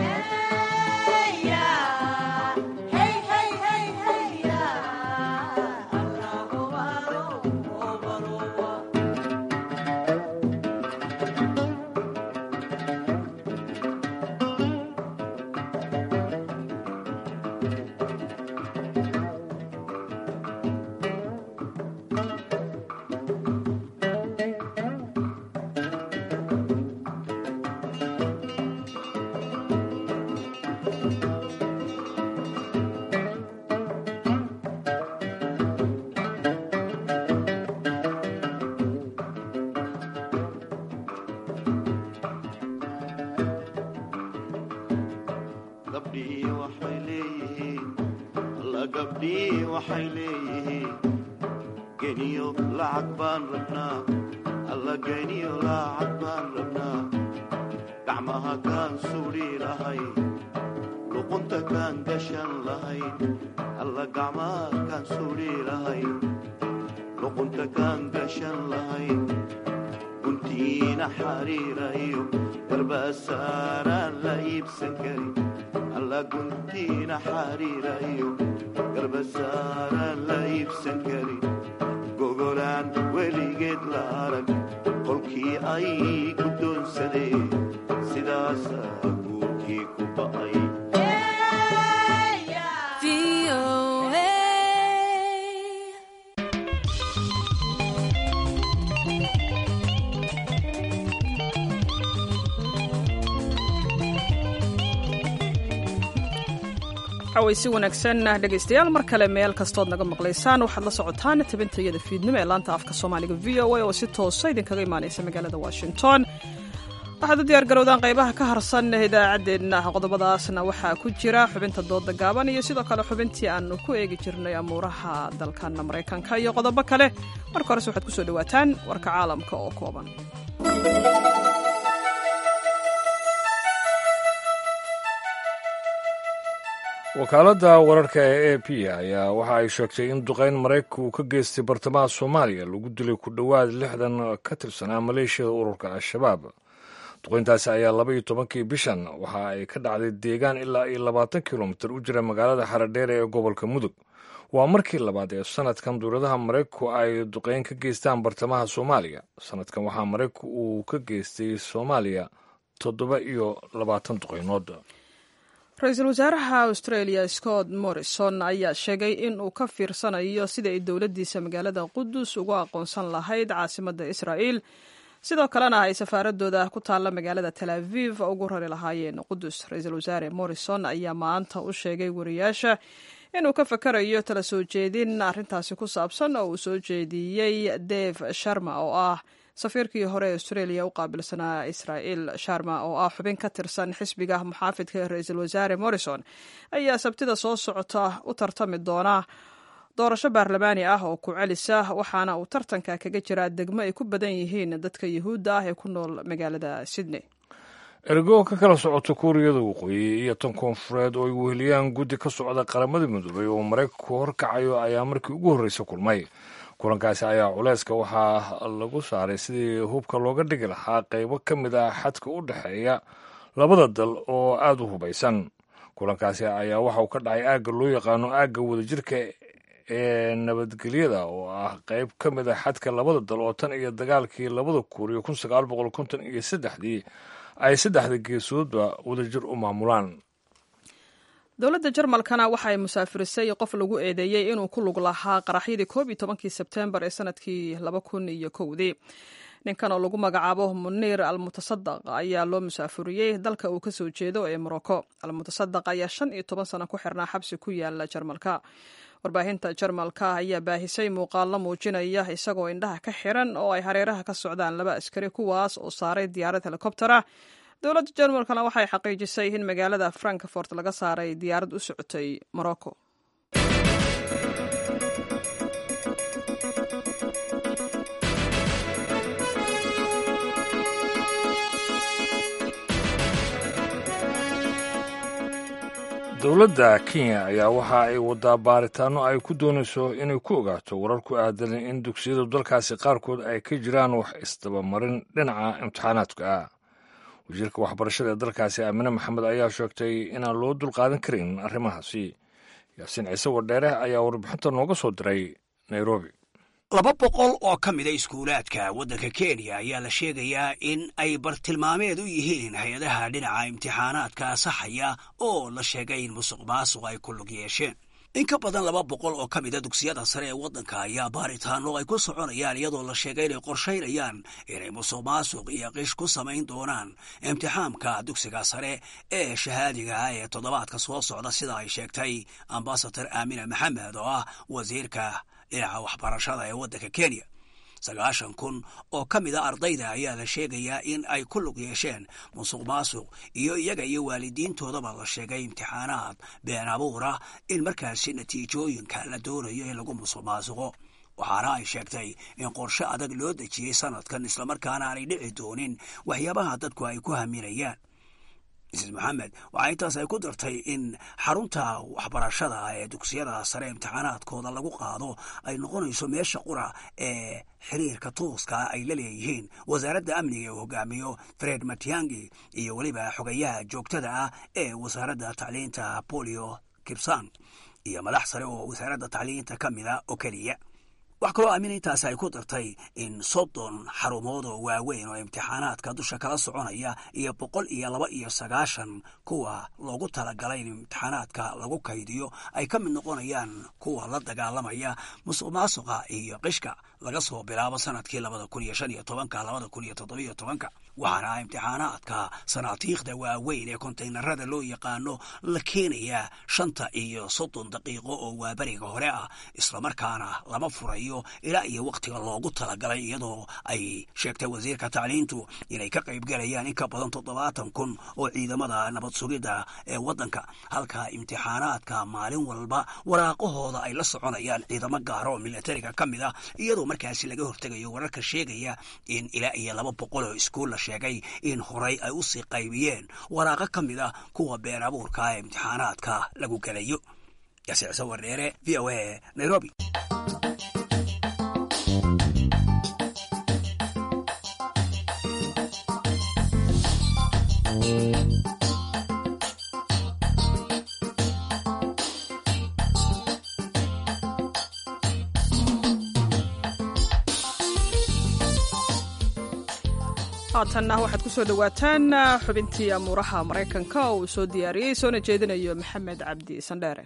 gabdhihii waxay leeyihiin alla gabdhihii waxay leeyihiin geniyo lacag baan rabnaa alla geniyo lacag baan rabnaa gacmaha kaan suudhi lahay luqunta kaan gashan lahayn alla gacmaha kaan suudhi lahay luqunta kaan gashan lahayn guntiina xariira iyo garbasaaraan la iibsan karin alla guntiina xariira iyo garbasaaraan la iibsan karin gogolaan weligeed la arag qolkii ay guddoonsadeen sidaasaa guurkii ku ba'ay cawaysi wanaagsan dhegaystayaal mar kale meel kastood naga maqlaysaan waxaad la socotaan tabintayada fiidnimo ee laanta afka soomaaliga v o a oo si toosa idinkaga imaanaysa magaalada washington waxaad u diyaar garowdaan qaybaha ka harsan idaacaddeenna qodobadaasna waxaa ku jira xubinta dooda gaaban iyo sidoo kale xubintii aanu ku eegi jirnay amuuraha dalkana maraykanka iyo qodobo kale marka horese waxaad kusoo dhawaataan warka caalamka oo kooban wakaaladda wararka ee a p ayaa waxa ay sheegtay in duqayn maraykanka uu ka geystay bartamaha soomaaliya lagu dilay ku dhowaad lixdan ka tirsanaa maleeshiyada ururka al-shabaab duqayntaasi ayaa laba iyo tobankii bishan waxa ay ka dhacday deegaan ilaa iyo labaatan kilomitir u jira magaalada xaradheere ee gobolka mudug waa markii labaad ee sanadkan dowladaha maraykanku ay duqayn ka geystaan bartamaha soomaaliya sanadkan waxaa maraykanku uu ka geystay soomaaliya toddoba iyo labaatan duqaynood ra-iisul wasaaraha australia scott morrison ayaa sheegay in uu ka fiirsanayo sida ay dowladdiisa magaalada qudus ugu aqoonsan lahayd caasimadda israa'il sidoo kalena ay safaaradooda ku taalla magaalada tel aviv ugu rari lahaayeen qudus ra-iisul wasaare morrison ayaa maanta u sheegay wariyaasha inuu ka fakarayo tala soo jeedin arrintaasi ku saabsan oo uu soo jeediyey dave sharma oo ah safiirkii hore ee australia u qaabilsanaa israa'il sharma oo ah xubin ka tirsan xisbiga muxaafidka ee ra-iisul wasaare morrison ayaa sabtida soo socota u tartami doona doorasho baarlamaani ah oo ku celisa waxaana uu tartanka kaga jiraa degmo ay ku badan yihiin dadka yuhuudda ah ee ku nool magaalada sydney ergo ka kala socota kuuriyada waqooyi iyo tan koonfureed oo ay weheliyaan guddi ka socda qaramada midoobay oo maraykanku horkacayo ayaa markii ugu horreysa kulmay kulankaasi ayaa culeyska waxaa lagu saaray sidii hubka looga dhigi lahaa qaybo ka mid ah xadka u dhexeeya labada dal oo aada u hubaysan kulankaasi ayaa waxa uu ka dhacay aagga loo yaqaano aagga wadajirka ee nabadgelyada oo ah qayb ka mid ah xadka labada dal oo tan iyo dagaalkii labada kuuriyo kun sagaal boqol konton iyo saddexdii ay saddexda geesoodba wadajir u maamulaan dowladda jarmalkana waxa ay musaafirisay qof lagu eedeeyey inuu ku lug lahaa qaraxyadii koob iyo tobankii sebtembar ee sanadkii laba kun iyo kowdii ninkan oo lagu magacaabo muniir almutasadaq ayaa loo musaafuriyey dalka uu kasoo jeedo ee morocco almutasadaq ayaa shan iyo toban sano ku xirnaa xabsi ku yaala jarmalka warbaahinta jarmalka ayaa baahisay muuqaallo muujinaya isagoo indhaha ka xiran oo ay hareeraha ka socdaan laba askari kuwaas oo saaray diyaarad helikobtera dowladda jarmalkana waxay xaqiijisay in magaalada frankfort laga saaray diyaarad u socotay morocco dowladda kenya ayaa waxa ay wadaa baaritaano ay ku doonayso inay ku ogaato warar ku aadan in dugsiyada dalkaasi qaarkood ay ka jiraan wax isdabamarin dhinaca imtixaanaadka ah wasiirka waxbarashada ee dalkaasi aamine maxamed ayaa sheegtay inaan loo dulqaadan karin arrimahaasi yaasiin ciise wadheere ayaa warbixinta nooga soo diray nairobi laba boqol oo ka mida iskuulaadka waddanka kenya ayaa la sheegayaa in ay bartilmaameed u yihiin hay-adaha dhinaca imtixaanaadka saxaya oo la sheegay in musuq maasuq ay ku lug yeesheen in ka badan laba boqol oo ka mida dugsiyada sare ee waddanka ayaa baaritaano ay ku soconayaan iyadoo la sheegay inay qorshaynayaan inay musuq maasuq iyo qish ku samayn doonaan imtixaamka dugsiga sare ee shahaadiga ah ee toddobaadka soo socda sida ay sheegtay ambasador aamina maxamed oo ah wasiirka dhinaca waxbarashada ee waddanka kenya sagaashan kun oo ka mid a ardayda ayaa la sheegayaa in ay ku lug yeesheen musuq maasuq iyo iyaga iyo waalidiintoodaba la sheegay imtixaanaad been abuura in markaasi natiijooyinka la doonayo in lagu musuq maasuqo waxaana ay sheegtay in qorshe adag loo dejiyey sanadkan islamarkaana aanay dhici doonin waxyaabaha dadku ay ku haminayaan mrs moxamed waxaa intaas ay ku dartay in xarunta waxbarashada ee dugsiyada sare imtixaanaadkooda lagu qaado ay noqonayso meesha qura ee xiriirka tuuska ay la leeyihiin wasaaradda amniga uu hogaamiyo fred matiangi iyo weliba xogayaha joogtada ah ee wasaaradda tacliinta bolio kibsan iyo madax sare oo wasaaradda tacliinta ka mida oo keliya wax kaloo aamin intaasi ay ku dartay in soddon xarumood oo waaweyn oo imtixaanaadka dusha kala soconaya iyo boqol iyo laba iyo sagaashan kuwa loogu talagalay in imtixaanaadka lagu kaydiyo ay ka mid noqonayaan kuwa la dagaalamaya musuq maasuqa iyo qishka laga soo bilaabo sanadkii labada kun iyo shan iyo tobanka labada kun iyo toddobiyo tobanka waxaana imtixaanaadka sanaatiikhda waaweyn ee kontaynarada loo yaqaano la keenayaa shanta iyo soddon daqiiqo oo waaberiga hore ah islamarkaana lama furayo ilaa iyo wakhtiga loogu talagalay iyadoo ay sheegtay wasiirka tacliintu inay ka qaybgalayaan in ka badan toddobaatan kun oo ciidamada nabad sugidda ee waddanka halka imtixaanaadka maalin walba waraaqahooda ay la soconayaan ciidamo gaara oo milatariga ka mid ah iyadoo markaasi laga hortegayo wararka sheegaya in ilaa iyo laba boqol oo iskuul la sheegay in horay ay usii qaybiyeen waraaqo ka mid ah kuwa been abuurka ee imtixaanaadka lagu gelayo yasiicse wareere v o a nairobi haatanna waxaad ku soo dhowaataan xubintii amuuraha maraykanka oo uu soo diyaariyey soona jeedinayo maxamed cabdi sandheere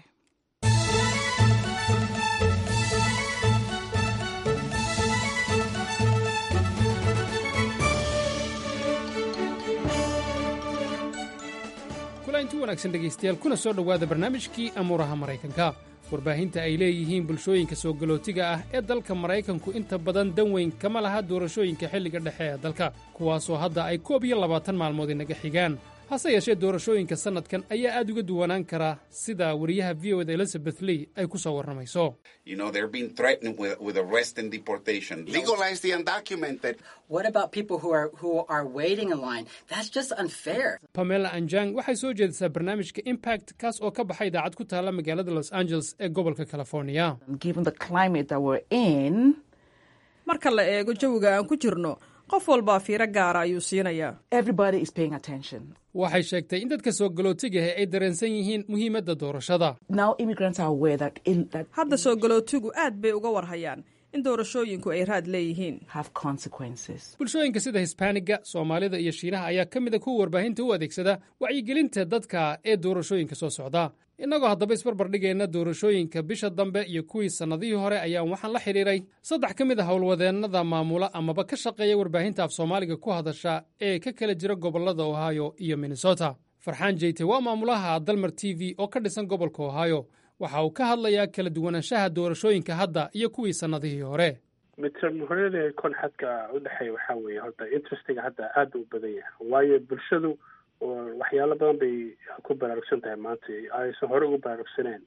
kulanti wanaagsan dhegaystayaal kuna soo dhowaada barnaamijkii amuuraha maraykanka warbaahinta ay leeyihiin bulshooyinka soo galootiga ah ee dalka maraykanku inta badan dan weyn kama laha doorashooyinka xilliga dhexe ee dalka kuwaasoo hadda ay koob iyo labaatan maalmood inaga xigaan hase yeeshee doorashooyinka sannadkan ayaa aad uga duwanaan kara sida wariyaha v o da elizabeth lee ay ku soo warramayso You know, they're being threatened with, with arrest and deportation. Legalize the undocumented. What about people who are who are waiting in line? That's just unfair. pamela anjang waxay soo jeedisaa barnaamijka impact kaas oo ka baxay idaacad ku taalla magaalada los angeles ee gobolka california given the climate that we're in, marka la eego jawiga aan ku jirno qof walbaa fiiro gaara ayuu siinayaa everybody is paying attention. waxay sheegtay in dadka soo galootigaha ay dareensan yihiin muhiimadda doorashada Now immigrants are aware that, in, that hadda soo galootigu aad bay uga warhayaan in doorashooyinku ay raad leeyihiin have consequences. bulshooyinka sida hisbaaniga soomaalida iyo shiinaha ayaa ka mid a kuwa warbaahinta u adeegsada wacyigelinta dadka ee doorashooyinka soo socda innagoo haddaba isbarbardhigayna doorashooyinka bisha dambe iyo kuwii sannadihii hore ayaan waxaan la xidhiiray saddex ka mid a howlwadeennada maamula amaba ka shaqeeya warbaahinta af soomaaliga ku hadasha ee ka kala jira gobollada ohio iyo minnesota farxaan jeyte waa maamulaha dalmar t v oo ka dhisan gobolka ohio waxa uu ka hadlayaa kala duwanaanshaha doorashooyinka hadda iyo kuwii sannadihii hore midtermhorada kon xadka udhexeeya waxaa weeye horta interestiga hadda aada u badan yahay waayo bulshadu waxyaalo badan bay ku baraarugsan tahay maanta aysan hore ugu baraarugsaneen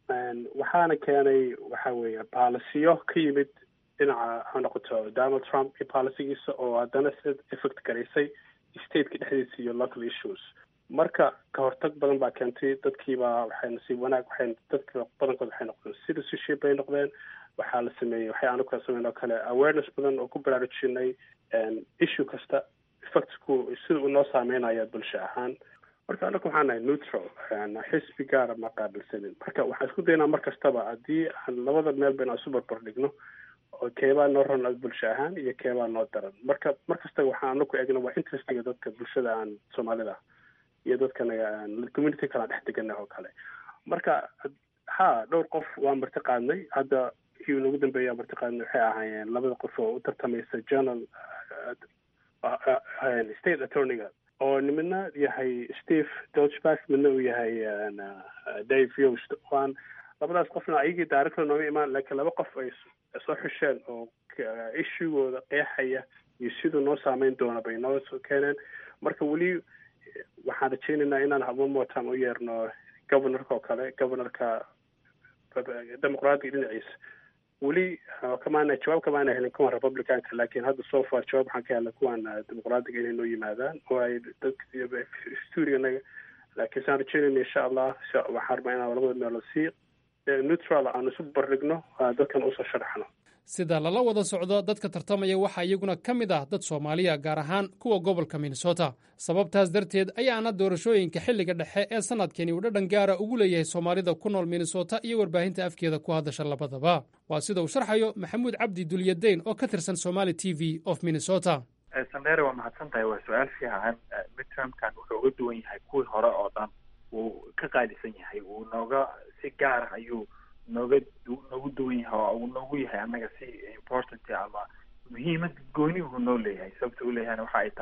waxaana keenay waxa weeye baalisiyo ka yimid dhinaca ha noqoto donald trump iyo baalisigiisa oo haddana sida effect garaysay stateka dhexdiisa iyo local issues marka ka hortag badan baa keentay dadkiibaa waxay nasiib wanaag waxay dadka badankood waxay noqdeen citizenship bay noqdeen waxaa la sameeyey waxay aanu kala sameyn oo kale awareness badan oo ku baraarujinay issue kasta effectku sida uu noo saameynaya bulsho ahaan marka anaku waxaan nahay neutral xisbi gaara ma qaabilsanin marka waxaan isku daynaa mar kastaba haddii aan labada meel ba inaan isu barbar dhigno oo keebaa noo ron bulsho ahaan iyo keebaa noo daran marka mar kasta waxaan anaku eegna waa interestiga dadka bulshada aan soomaalida iyo dadkanaga community kala dhex deganah oo kale marka ha dhowr qof waa marti qaadnay hadda kii ugu dambeeya marti qaadnay waxay ahaayeen labada qof oo u tartamaysa journal state attorneyga oo midna yahay steve dolchback midna uu yahay dave yost waan labadaas qofna ayagii director nooga imaan laakiin laba qof ay soo xusheen oo issuegooda qeexaya iyo siduu noo saameyn doona bay noo soo keeneen marka weli waxaan rajaynaynaa inaan habamotan u yeerno governorka oo kale governorka dimuqraadiga dhinaciisa weli kamaana jawaab kamaana helin kuwan republicanka laakiin hadda so far jawaab waxaan ka helnay kuwan dimuqraadiga inay noo yimaadaan oo ay dadka stuuriganaga laakiin saan rajaynayna insha allah waxaan rabaa inaan labada meelood si neutral aan isu bardhigno dadkan usoo sharaxno sida lala wada socdo dadka tartamaya waxaa iyaguna ka mid ah dad soomaaliya gaar ahaan kuwa gobolka minnesota sababtaas darteed ayaana doorashooyinka xilliga dhexe ee sannadkani uu dhadhan gaara ugu leeyahay soomaalida ku nool minnesota iyo warbaahinta afkeeda ku hadasha labadaba waa sida uu sharxayo maxamuud cabdi dulyadayn oo ka tirsan somali t v of minnesota sandere waa mahadsan tahay waa su-aal fiican midtermkan wuxuu uga duwan yahay kuwii hore oo dhan wuu ka qaalisan yahay wuu nooga si gaara ayuu nooga noogu duwan yahay oo uu noogu yahay annaga si important ama muhiimad gooni uu noo leeyahay sababta u leeyahayna waxa ay tahay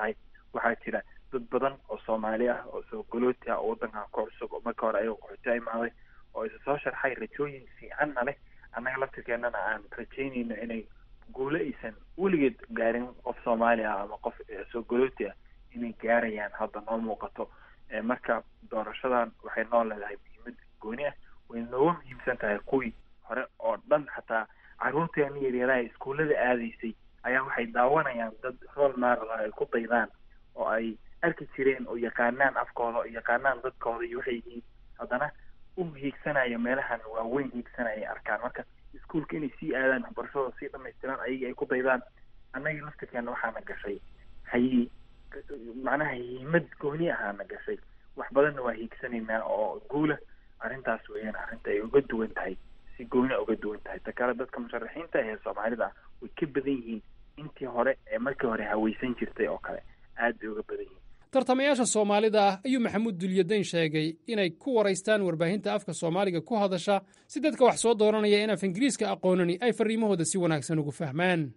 waxaa jira dad badan oo soomaali ah oo soo galooti ah oo waddankan ku cusub oo marka hore ayagoo qaxooti imaaday oo isa soo sharxay rajooyin fiicanna leh annaga laftirkeennana aan rajaynayno inay guulo aysan weligeed gaarin qof soomaali ah ama qof soo galooti ah inay gaarayaan hadda noo muuqato marka doorashadan waxay noo leedahay muhiimad gooni ah way nooga muhiimsan tahay kuwii hore oo dhan xataa carruurteena yaryaraha iskuullada aadaysay ayaa waxay daawanayaan dad rool maaral ay ku daydaan oo ay arki jireen oo yaqaanaan afkooda oo yaqaanaan dadkooda iyo waxay yihiin haddana u hiigsanayo meelahan waaweyn hiigsanaya arkaan marka iskuolka inay sii aadaan waxbarashadooda sii dhamaystiraan ayagii ay ku daydaan annagii laftirkeena waxaana gashay hayi macnaha hiimad gooni ahaana gashay wax badanna waa hiigsanaynaa oo guula arrintaas weeyaan arrinta ay uga duwan tahay si gooni uga duwan tahay ta kale dadka musharaxiinta ee soomaalida ah way ka badan yihiin intii hore ee markii hore haweysan jirtay oo kale aad bay uga badan yihiin tartamayaasha soomaalida ah ayuu maxamuud dulyadayn sheegay inay ku waraystaan warbaahinta afka soomaaliga ku hadasha si dadka wax soo dooranaya in af ingiriiska aqoonani ay fariimahooda si wanaagsan ugu fahmaan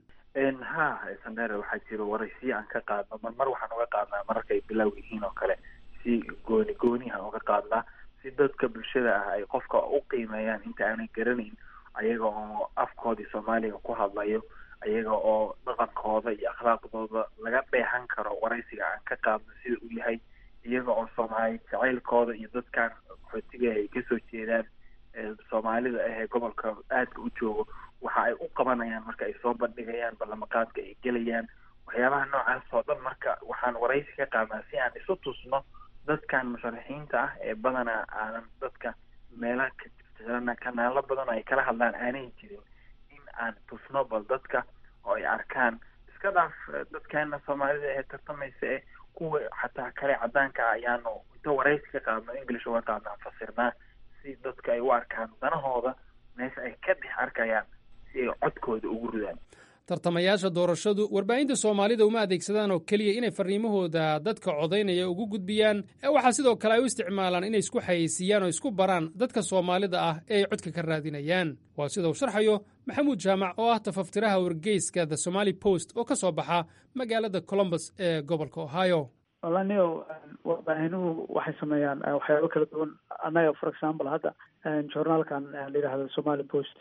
ha sandheere waxaa jiro waraysiyo aan ka qaadno mar mar waxaan uga qaadnaa mararka ay bilow yihiin oo kale si gooni goonihan uga qaadnaa si dadka bulshada ah ay qofka u qiimeeyaan inta aanay garanayn ayaga oo afkoodii soomaaliga ku hadlayo ayaga oo dhaqankooda iyo akhlaaqdooda laga dheehan karo waraysiga aan ka qaadno sida uu yahay iyaga oo soomaali jacaylkooda iyo dadkan qaxootiga ay kasoo jeedaan soomaalida ah ee gobolka aadka u joogo waxa ay u qabanayaan marka ay soo bandhigayaan ballamaqaadka ay gelayaan waxyaabaha noocaas oo dhan marka waxaan waraysi ka qaadnaa si aan isu tusno dadkan musharaxiinta ah ee badanaa aanan dadka meelaha ka kanaalo badan oo ay kala hadlaan aanay jirin in aan tusno bal dadka oo ay arkaan iska dhaaf dadkeena soomaalida ee tartamaysa ee kuwa xataa kale cadaanka ah ayaanu inta waraysi ka qaadno english uga qaadnaa fasirnaa si dadka ay u arkaan danahooda meesha ay ka dhex arkayaan si ay codkooda ugu ridaan tartamayaasha doorashadu warbaahinta soomaalida uma adeegsadaan oo keliya inay farriimahooda dadka codaynaya ugu gudbiyaan ee waxaa sidoo kale ay u isticmaalaan inay isku xayeysiiyaan oo isku baraan dadka soomaalida ah ee ay codka ka raadinayaan waa sida uu sharxayo maxamuud jaamac oo ah tafaftiraha wargeyska the somaali post oo ka soo baxa magaalada colombus ee gobolka ohio walaniyo warbaahinuhu waxay sameeyaan waxyaabo kala duwan annaga for example hadda journaalkan la yidhahdo somaali post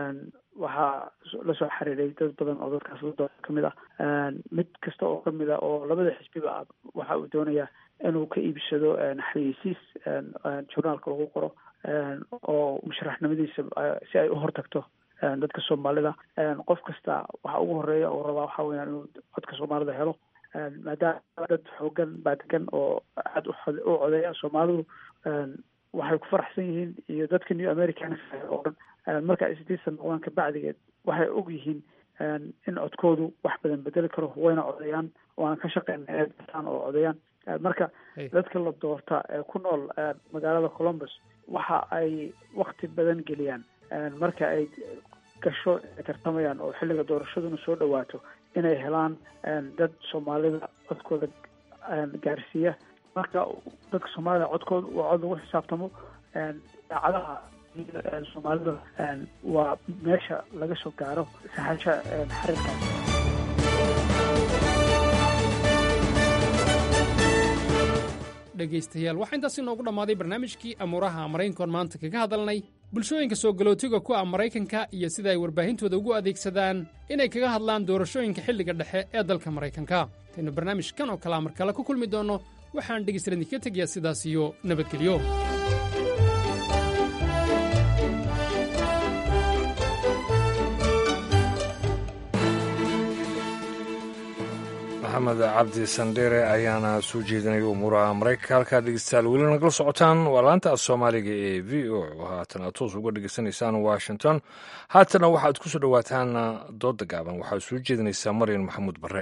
waxaa lasoo xiriiray dad badan oo dadkaas la doona kamid ah mid kasta oo kamid ah oo labada xisbiba ah waxa uu doonayaa inuu ka iibsado xayeysiis journaalka lagu qoro oo musharaxnimadiisa si ay u hortagto dadka soomaalida qof kasta waxa ugu horeeya oo rabaa waxa weyaan inuu codka soomaalida helo maadaama dad xoogan baa degan oo aada u codeeya soomaalidu waxay ku faraxsan yihiin iyo dadka new americans oo dhan marka ay sidiisan noqdaan kabacdigeed waxay og yihiin in codkoodu wax badan bedeli karo wayna codeeyaan waana ka shaqeyna inay bartaan oo codeeyaan marka dadka la doorta ee ku nool magaalada columbus waxa ay wakti badan geliyaan marka ay gasho ay tartamayaan oo xilliga doorashaduna soo dhawaato inay helaan dad soomaalida codkooda gaarsiiya marka dadka soomaalida codkooda waa cod lagu xisaabtamo daacadaha soomaalida waa meesha laga soo gaaro saxasha xarirkaas dhegaystayaal waxaa intaas inoogu dhammaaday barnaamijkii amuuraha maraykankoon maanta kaga hadalnay bulshooyinka soo galootiga ku ah maraykanka iyo sida ay warbaahintooda ugu adeegsadaan inay kaga hadlaan doorashooyinka xilliga dhexe ee dalka maraykanka intaynu barnaamijkan oo kalea mar kale ku kulmi doonno waxaan dhegaystayaal idinka tegayaa sidaas iyo nabadgelyo maxamed cabdi sandheere ayaana soo jeedinaya umuuraha maraykanka halkaa dhegeystayaal weli nagala socotaan waa laanta af soomaaliga ee v o oo haatan aad toos uga dhegeysanaysaan washington haatana waxaad ku soo dhowaataan dooda gaaban waxaad soo jeedinaysaa maryan maxamuud barre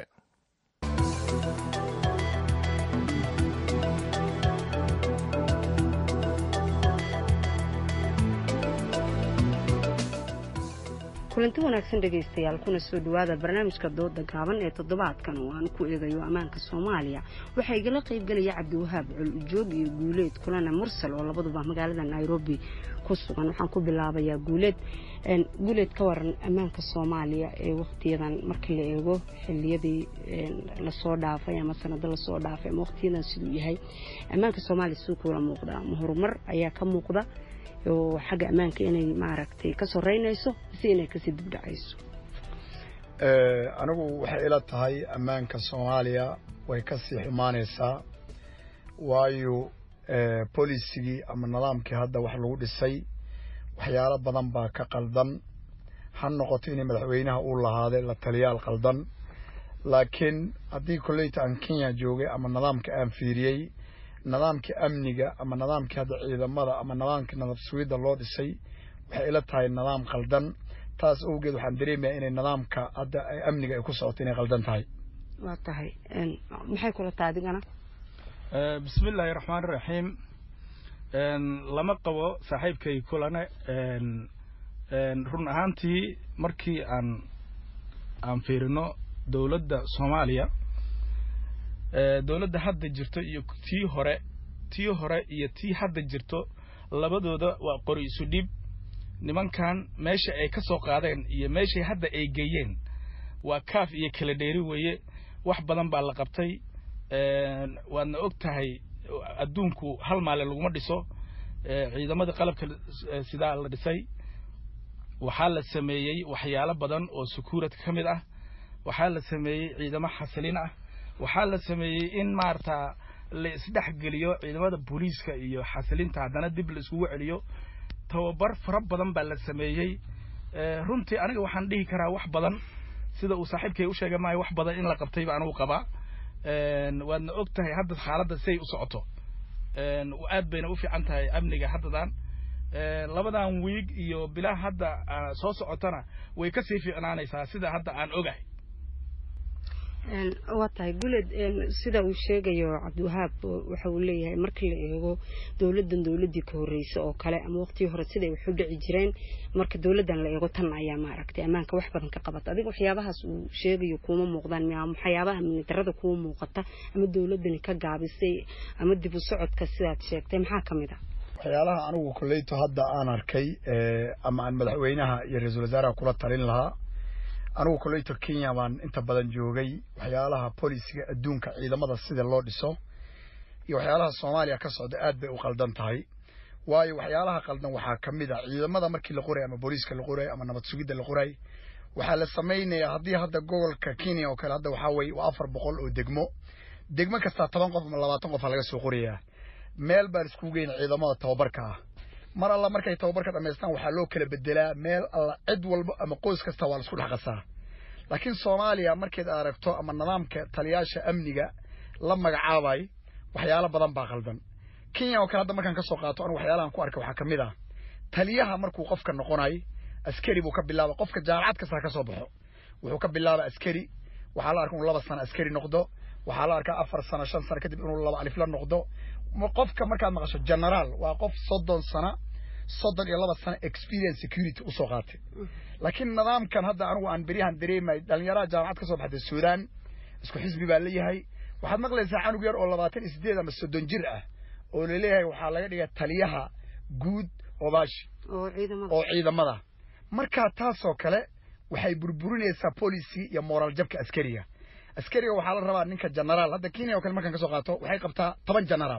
kulanti wanaagsan dhegaystayaal kuna soo dhowaada barnaamijka dooda gaaban ee toddobaadkan oo aan ku eegayo ammaanka soomaaliya waxaa igala qaybgelaya cabdiwahaab col ujoog iyo guuleed kulana mursal oo labaduba magaalada nairobi ku sugan waxaan ku bilaabayaa guuleed guuleed ka waran ammaanka soomaaliya ee waqtiyadan markii la eego xiliyadii lasoo dhaafay ama sanado lasoo dhaafay ama waqtiyadan siduu yahay ammaanka soomaaliya siduu kula muuqdaa ma horumar ayaa ka muuqda oo xagga ammaanka inay maaragtay ka soreynayso mise inay kasii dibdhacayso anigu waxay ila tahay ammaanka soomaaliya way ka sii xumaanaysaa waayo bolisigii ama nidaamkii hadda wax lagu dhisay waxyaalo badan baa ka qaldan ha noqoto inay madaxweynaha uu lahaaday la taliyaal qaldan laakiin haddii kolleyta aan kenya joogay ama nidaamka aan fiiriyey nidaamkii amniga ama nidaamkii hadda ciidamada ama nidaamkii nabad sugidda loo dhisay waxay ila tahay nidaam qaldan taas awgeed waxaan dareemayaa inay nidaamka hadda amniga ay ku socoto inay qaldan tahay waa tahay maxay kula tahay adigana bismi illaahi raxmaani raxiim lama qabo saaxiibkay kulane run ahaantii markii aan aan fiirino dowladda soomaaliya dowladda hadda jirto iyo tii hore tii hore iyo tii hadda jirto labadooda waa qori isu dhib nimankan meesha ay ka soo qaadeen iyo meeshay hadda ay geeyeen waa kaaf iyo kala dheeri weeye wax badan baa la qabtay waadna og tahay adduunku hal maalin laguma dhiso ciidamadii qalabka sidaa la dhisay waxaa la sameeyey waxyaalo badan oo secuurity ka mid ah waxaa la sameeyey ciidamo xasilin ah waxaa la sameeyey in maarata la isdhexgeliyo ciidamada booliiska iyo xasilinta haddana dib la iskugu celiyo tababar fara badan baa la sameeyey runtii aniga waxaan dhihi karaa wax badan sida uu saaxiibkay u sheegay maayo wax badan in la qabtay ba anigu qabaa waadna og tahay hadda xaaladda siay u socoto aad bayna u fiican tahay amniga haddadan labadan wiig iyo bilaa hadda soo socotana way kasii fiicnaanaysaa sida hadda aan ogahay waa tahay guleed sida uu sheegayo cabdiwahaab waxa uu leeyahay markii la eego dowladdan dowladdii ka horreysay oo kale ama waqtigii hore siday wax u dhici jireen marka dowladdan la eego tan ayaa maaragtay ammaanka wax badan ka qabata adiga waxyaabahaas uu sheegayo kuuma muuqdaan miya waxyaabaha amnidarada kuuma muuqata ama dowladdani ka gaabisay ama dib u socodka sidaad sheegtay maxaa ka mid a waxyaalaha anigu kolleyto hadda aan arkay ama aan madaxweynaha iyo ra-iisul wasaaraha kula talin lahaa anigu kolleyto kenya baan inta badan joogay waxyaalaha bolisiga adduunka ciidamada sida loo dhiso iyo waxyaalaha soomaaliya ka socda aad bay u qaldan tahay waayo waxyaalaha qaldan waxaa ka mid a ciidamada markii la qoray ama booliiska la qoray ama nabad sugidda la qoray waxaa la samaynayaa haddii hadda gobolka kenya oo kale hadda waxaa weye waa afar boqol oo degmo degmo kastaa toban qof ama labaatan qofa laga soo qorayaa meel baan iskugu geyna ciidamada tababarka ah mar alla markay tababarka dhamaystaan waxaa loo kala bedelaa meel alla cid walba ama qoys kasta waa la isku dhex qasaa laakiin soomaaliya markayd aragto ama nidaamka taliyaasha amniga la magacaabay waxyaalo badan baa qaldan kenya oo kale hadda markaan ka soo qaato anigu waxyaalahan ku arkay waxaa ka mid ah taliyaha markuu qofka noqonay askari buu ka bilaaba qofka jaamacad kasta ka soo baxo wuxuu ka bilaaba askari waxaa la arka inuu laba sano askari noqdo waxaa la arkaa afar sano shan sano kadib inuu laba alif la noqdo qofka markaad maqasho generaal waa qof soddon sano soddon iyo laba sano experience security usoo qaatay laakiin nidaamkan hadda anigu aan beryahan dareemay dhalinyaraha jaamacad ka soo baxday suudaan isku xisbi baa leeyahay waxaad maqlaysaa canug yar oo labaatan iyo sideed ama soddon jir ah oo laleeyahay waxaa laga dhigay taliyaha guud obaashi oo ciidamada markaa taasoo kale waxay burburinaysaa policy iyo moral jabka askariga askariga waxaa la rabaa ninka generaal hadda kenya oo kale markaan ka soo qaato waxay qabtaa toban generaal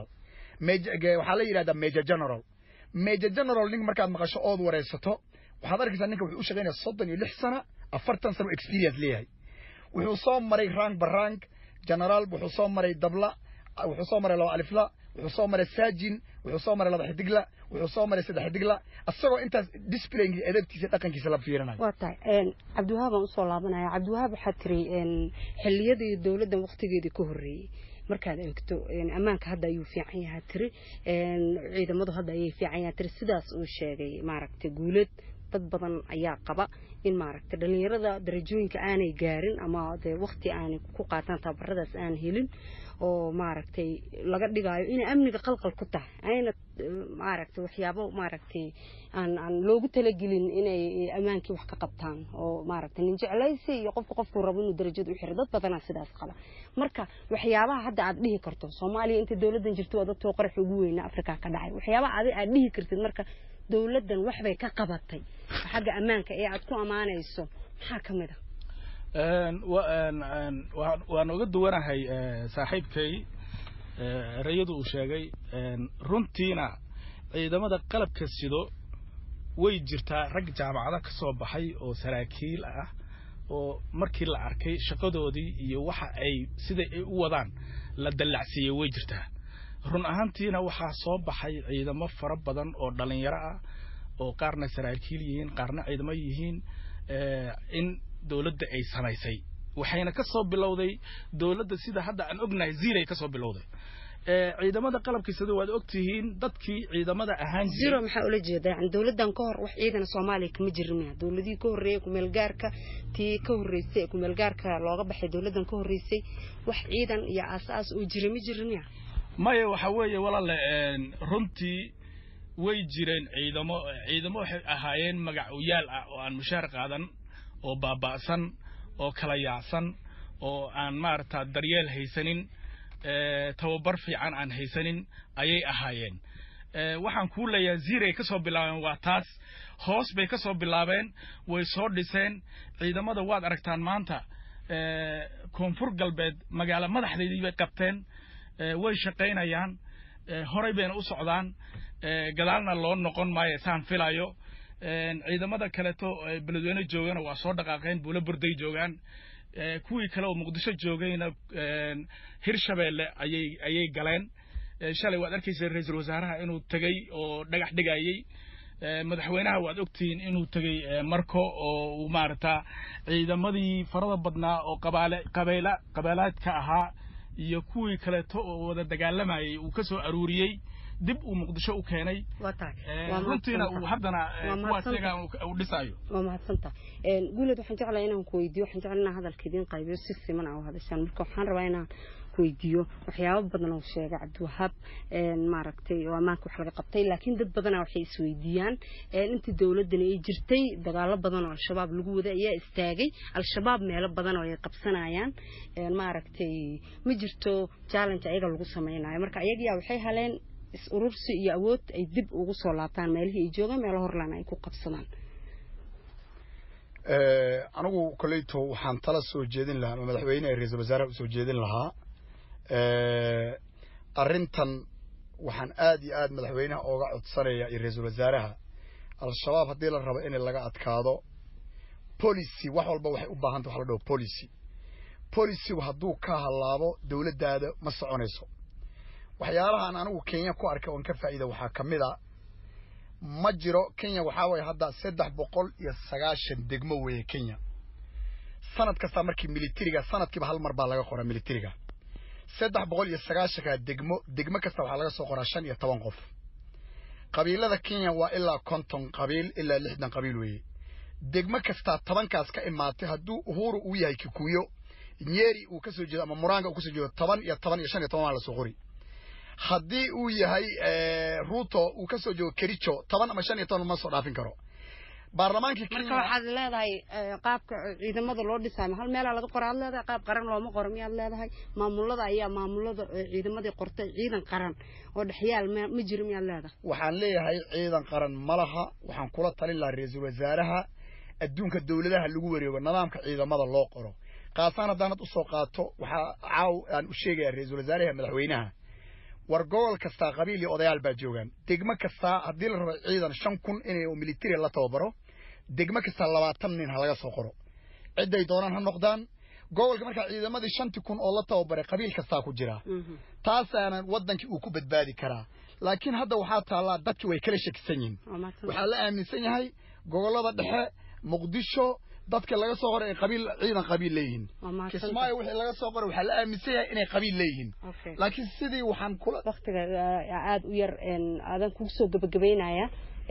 waxaa la yidhahdaa major general major general nin markaad maqasho ood wareysato waxaad arkaysaa ninka wuxuu u shaqaynaya soddon iyo lix sana afartan sano experience leeyahay wuxuu soo maray rank barank generaal wuxuu soo maray dabla wuxuu soo maray laba alifla wuxuu soo maray saajin wuxuu soo maray laba xidigla wuxuu soo maray saddex xidigla asagoo intaas displaygi edabtiisa dhaqankiisa la fiirinayo waa tahay cabdiwahaab aan usoo laabanaya cabdiwahaab waxaa tiri xilliyadii dowladdan waqtigeedii ka horreeyey markaad eegto ammaanka hadda ayuu fiican yahaa tiri ciidamadu hadda ayay fiican yahaa tiri sidaas uu sheegay maaragtay guuleed dad badan ayaa qaba in maaragtay dhalinyarada darajooyinka aanay gaarin ama dee waqti aanay ku qaataan tababaradaas aan helin oo maaragtay laga dhigaayo inay amniga qalqal ku tahay ayna maaragtay waxyaabo maaragtay aan aan loogu talagelin inay ammaankii wax ka qabtaan oo maaragtay nin jeclaysi iyo qofka qofkuu rabo inuu darajada u xiro dad badanaa sidaas qaba marka waxyaabaha hadda aad dhihi karto soomaaliya inta dowladdan jirto waa dadtoo qarax ugu weyna afrika ka dhacay waxyaabaha adi aad dhihi kartid marka dowladdan waxbay ka qabatay xagga ammaanka ee aad ku ammaanayso maxaa ka mid a waan uga duwanahay saaxiibkay rayadu uu sheegay runtiina ciidamada qalabka sido way jirtaa rag jaamacado ka soo baxay oo saraakiil ah oo markii la arkay shaqadoodii iyo waxa ay siday ay u wadaan la dallacsiiyey way jirtaa run ahaantiina waxaa soo baxay ciidamo fara badan oo dhalinyaro ah oo qaarna saraakiil yihiin qaarna ciidamo yihiin in dowladda ay samaysay waxayna ka soo bilowday dowladda sida hadda aan ognahay ziiray ka soo bilowday ciidamada qalabkiisada waad ogtihiin dadkii ciidamada ahaan zero maxaa ula jeeda yani dowladdan ka hor wax ciidan soomaaliya kama jirin miya dowladihii ka horreeyay kumeelgaarka tii ka horreysay ee kumeelgaarka looga baxay dowladdan ka horreysay wax ciidan iyo aas-aas oo jira ma jirin miya maya waxa weeye walaale runtii way jireen ciidamo ciidamo waxay ahaayeen magac uyaal ah oo aan mushaar qaadan oo baaba'san oo kala yaacsan oo aan maaragta daryeel haysanin tababar fiican aan haysanin ayay ahaayeen waxaan kuu leeyahay ziiray ka soo bilaabeen waa taas hoos bay ka soo bilaabeen way soo dhiseen ciidamada waad aragtaan maanta koonfur galbeed magaalo madaxdeedii bay qabteen way shaqaynayaan horay bayna u socdaan gadaalna loo noqon maayo saan filayo ciidamada kaleeto beledweyne joogana waa soo dhaqaaqeen buulo burday joogaan kuwii kale oo muqdisho joogayna hirshabeelle ayay ayay galeen shalay waad arkaysa ra-iisul wasaaraha inuu tegey oo dhagax dhigayey madaxweynaha waad ogtihiin inuu tegey marko oo uu maaragta ciidamadii farada badnaa oo qabaale qabeela qabeelaadka ahaa iyo kuwii kaleeto oo wada dagaalamayay uu ka soo aruuriyey dib uu muqdisho u keenay runtiina uu haddana kuwaas iyaga uu dhisayo waa mahadsanta guuleed waxaan jeclahay inaan ku weydiyo waxaan jeclay inaan hadalka idiin qaybiyo si siman aa u hadashaan marka waxaan rabaa inaan ku weydiiyo waxyaabo badan oo sheegay cabdiwahaab maaragtay oo ammaanka wax laga qabtay laakiin dad badana waxay isweydiiyaan intii dowladani ay jirtay dagaalo badan oo al-shabaab lagu waday ayaa istaagay al-shabaab meelo badan oo ay qabsanayaan maaragtay ma jirto challenge ayaga lagu sameynayo marka ayagiyaa waxay haleen is urursi iyo awood ay dib ugu soo laabtaan meelihii ay joogaan meelo horlaan ay ku qabsadaan anigu koleyto waxaan tala soo jeedin lahaa ama madaxweyne ee ra-iisul wasaaraha usoo jeedin lahaa arrintan waxaan aad iyo aad madaxweynaha ooga codsanaya iyo ra-iisul wasaaraha al-shabaab haddii la rabo in laga adkaado policy wax walba waxay u baahantay wax la dhaho policy policygu hadduu ka halaabo dowladdaada ma soconayso waxyaalahaan anigu kenya ku arkay oon ka faa'iida waxaa ka mid a ma jiro kenya waxaa waye hadda saddex boqol iyo sagaashan degmo weeye kenya sanad kastaa markii militariga sanadkiiba hal mar baa laga qoraa militariga saddex boqol iyo sagaashanka degmo degmo kasta waxaa laga soo qoraa shan iyo toban qof qabiilada kenya waa ilaa konton qabiil ilaa lixdan qabiil weeye degmo kastaa tobankaas ka imaatay hadduu uhuru uu yahay kikuyo nyeri uu kasoo jeedo ama muranga uu kasoo jeedo toban iyo toban iyo shan iyo toban waa lasoo qori haddii uu yahay ruto uu kasoo jeedo kericho toban ama shan iyo toban ma soo dhaafin karo baarlamaankii marka waxaad leedahay qaabka ciidamada loo dhisaayo hal meelaa laga qora aad leedahay qaab qaran looma qoro miyaad leedahay maamulada ayaa maamulada ciidamadii qortay ciidan qaran oo dhexyaal ma jiro miyaad leedahay waxaan leeyahay ciidan qaran ma laha waxaan kula talin lahaa ra-iisul wasaaraha adduunka dowladaha lagu wareego nidaamka ciidamada loo qoro kaasaan haddaanad usoo qaato waxaa caaw aan u sheegaya ra-iisul wasaaraha madaxweynaha war gobol kastaa qabiil iyo odayaal baa joogaan degmo kastaa haddii la rabo ciidan shan kun inay military la tababaro degmo kastaa labaatan nin ha laga soo qoro cidday doonaan ha noqdaan gobolka markaa ciidamadii shantii kun oo la tababaray qabiil kastaa ku jira taasaana wadankii uu ku badbaadi karaa laakiin hadda waxaa taallaa dadki way kala shakisan yihin waxaa la aaminsan yahay gobolada dhexe muqdisho dadka laga soo qoray ay qabiil ciidan qabiil leeyihiin kismaayo wixii laga soo qoray waxaa la aaminsan yahay inay qabiil leeyihiin laakiin sidii waxaan kula waktiga aada u yar aadan kugu soo gabagabeynaya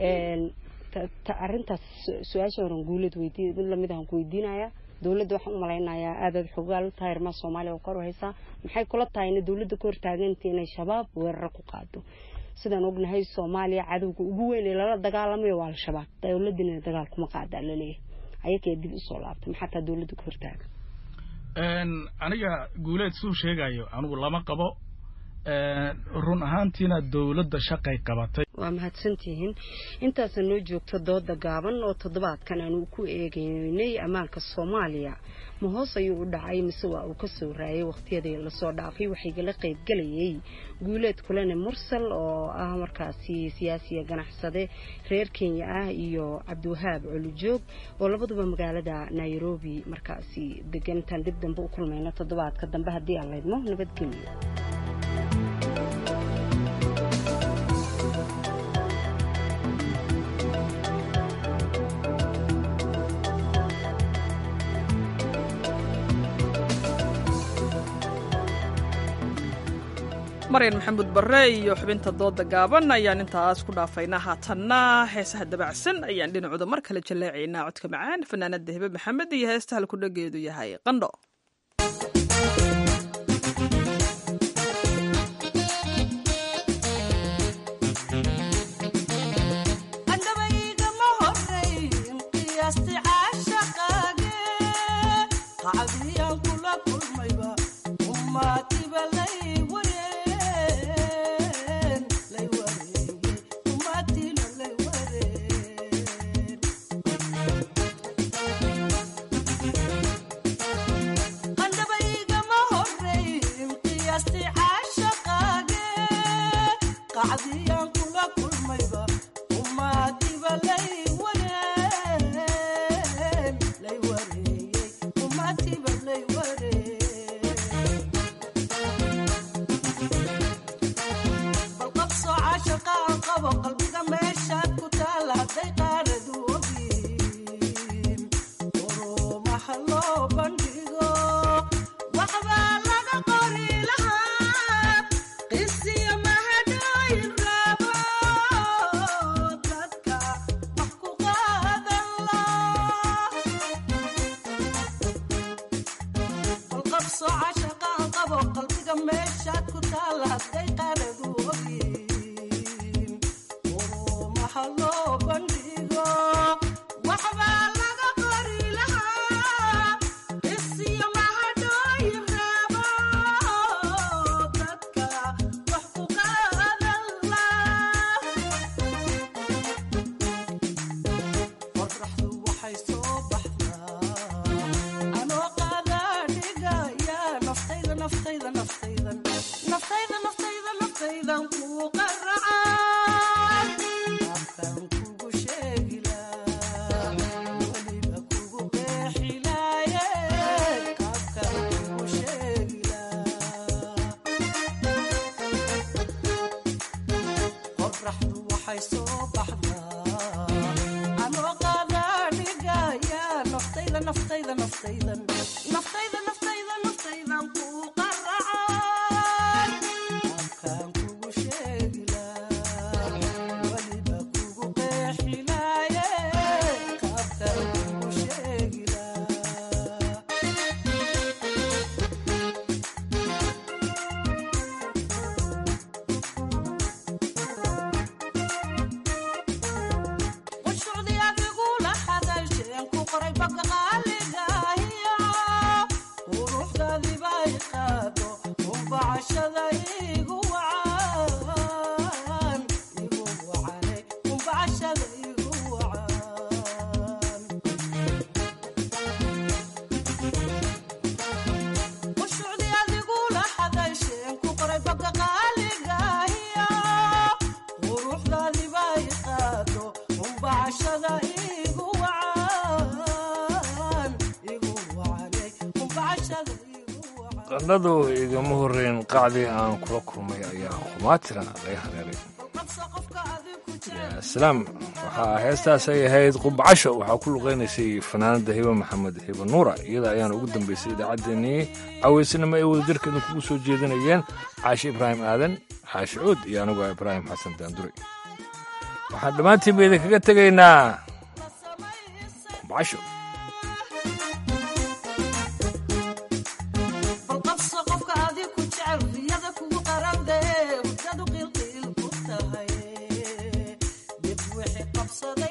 arrintaas su-aasha horan guulad weydiin mid lamid ahan ku weydiinaya dowladda waxaan u malaynayaa aadaad xogaal u tahay arrimaha soomaaliya oo kor u haysaa maxay kula tahay ina dowladda ka hortaaganta inay shabaab weeraro ku qaado sidaan ognahay soomaaliya cadowga ugu weyn ee lala dagaalamayo waa al-shabaab dowladdiina dagaal kuma qaadaa laleeyahay ayakee dib usoo laabtay maxaa taa dowladda ka hortaaga aniga guuleed suu sheegayo anigu lama qabo run ahaantiina dowladda shaqay qabatay waa mahadsantihiin intaasa noo joogto dooda gaaban oo toddobaadkan aanu ku eegeynay ammaanka soomaaliya ma hoos ayuu u dhacay mise waa uu ka soo raayay wakhtiyadii lasoo dhaafay waxaygala qaybgelayay guuleed kulane mursal oo ah markaasi siyaasiya ganacsade reer kenya ah iyo cabdiwahaab colujoog oo labaduba magaalada nairobi markaasi degan intaan dib dambe u kulmayno toddobaadka dambe haddii aan laydmo nabadgelyo maryan maxamuud barre iyo xubinta dooda gaaban ayaan intaas ku dhaafaynaa haatanna heesaha dabacsan ayaan dhinacooda mar kale jalleecaynaa codka macaan fanaanada hebe maxamed iyo heesta halkudhageedu yahay qandho qandhadu igama horreyn qacdii aan kula kulmay ayaa khumaatira laga hareeray salaam waxaa heestaas ay ahayd qubbacasho waxaa ku luqaynaysay fanaanada hiba maxamed hiba nuura iyada ayaana ugu dambaysay idaacaddeenii caweysanimo ay wadajirka idinkugu soo jeedinayeen caashi ibraahim aadan xaashi cuud iyo anigu ibraahim xasan daandure waxaan dhammaantiinba idinkaga tegaynaa qubbacasho so they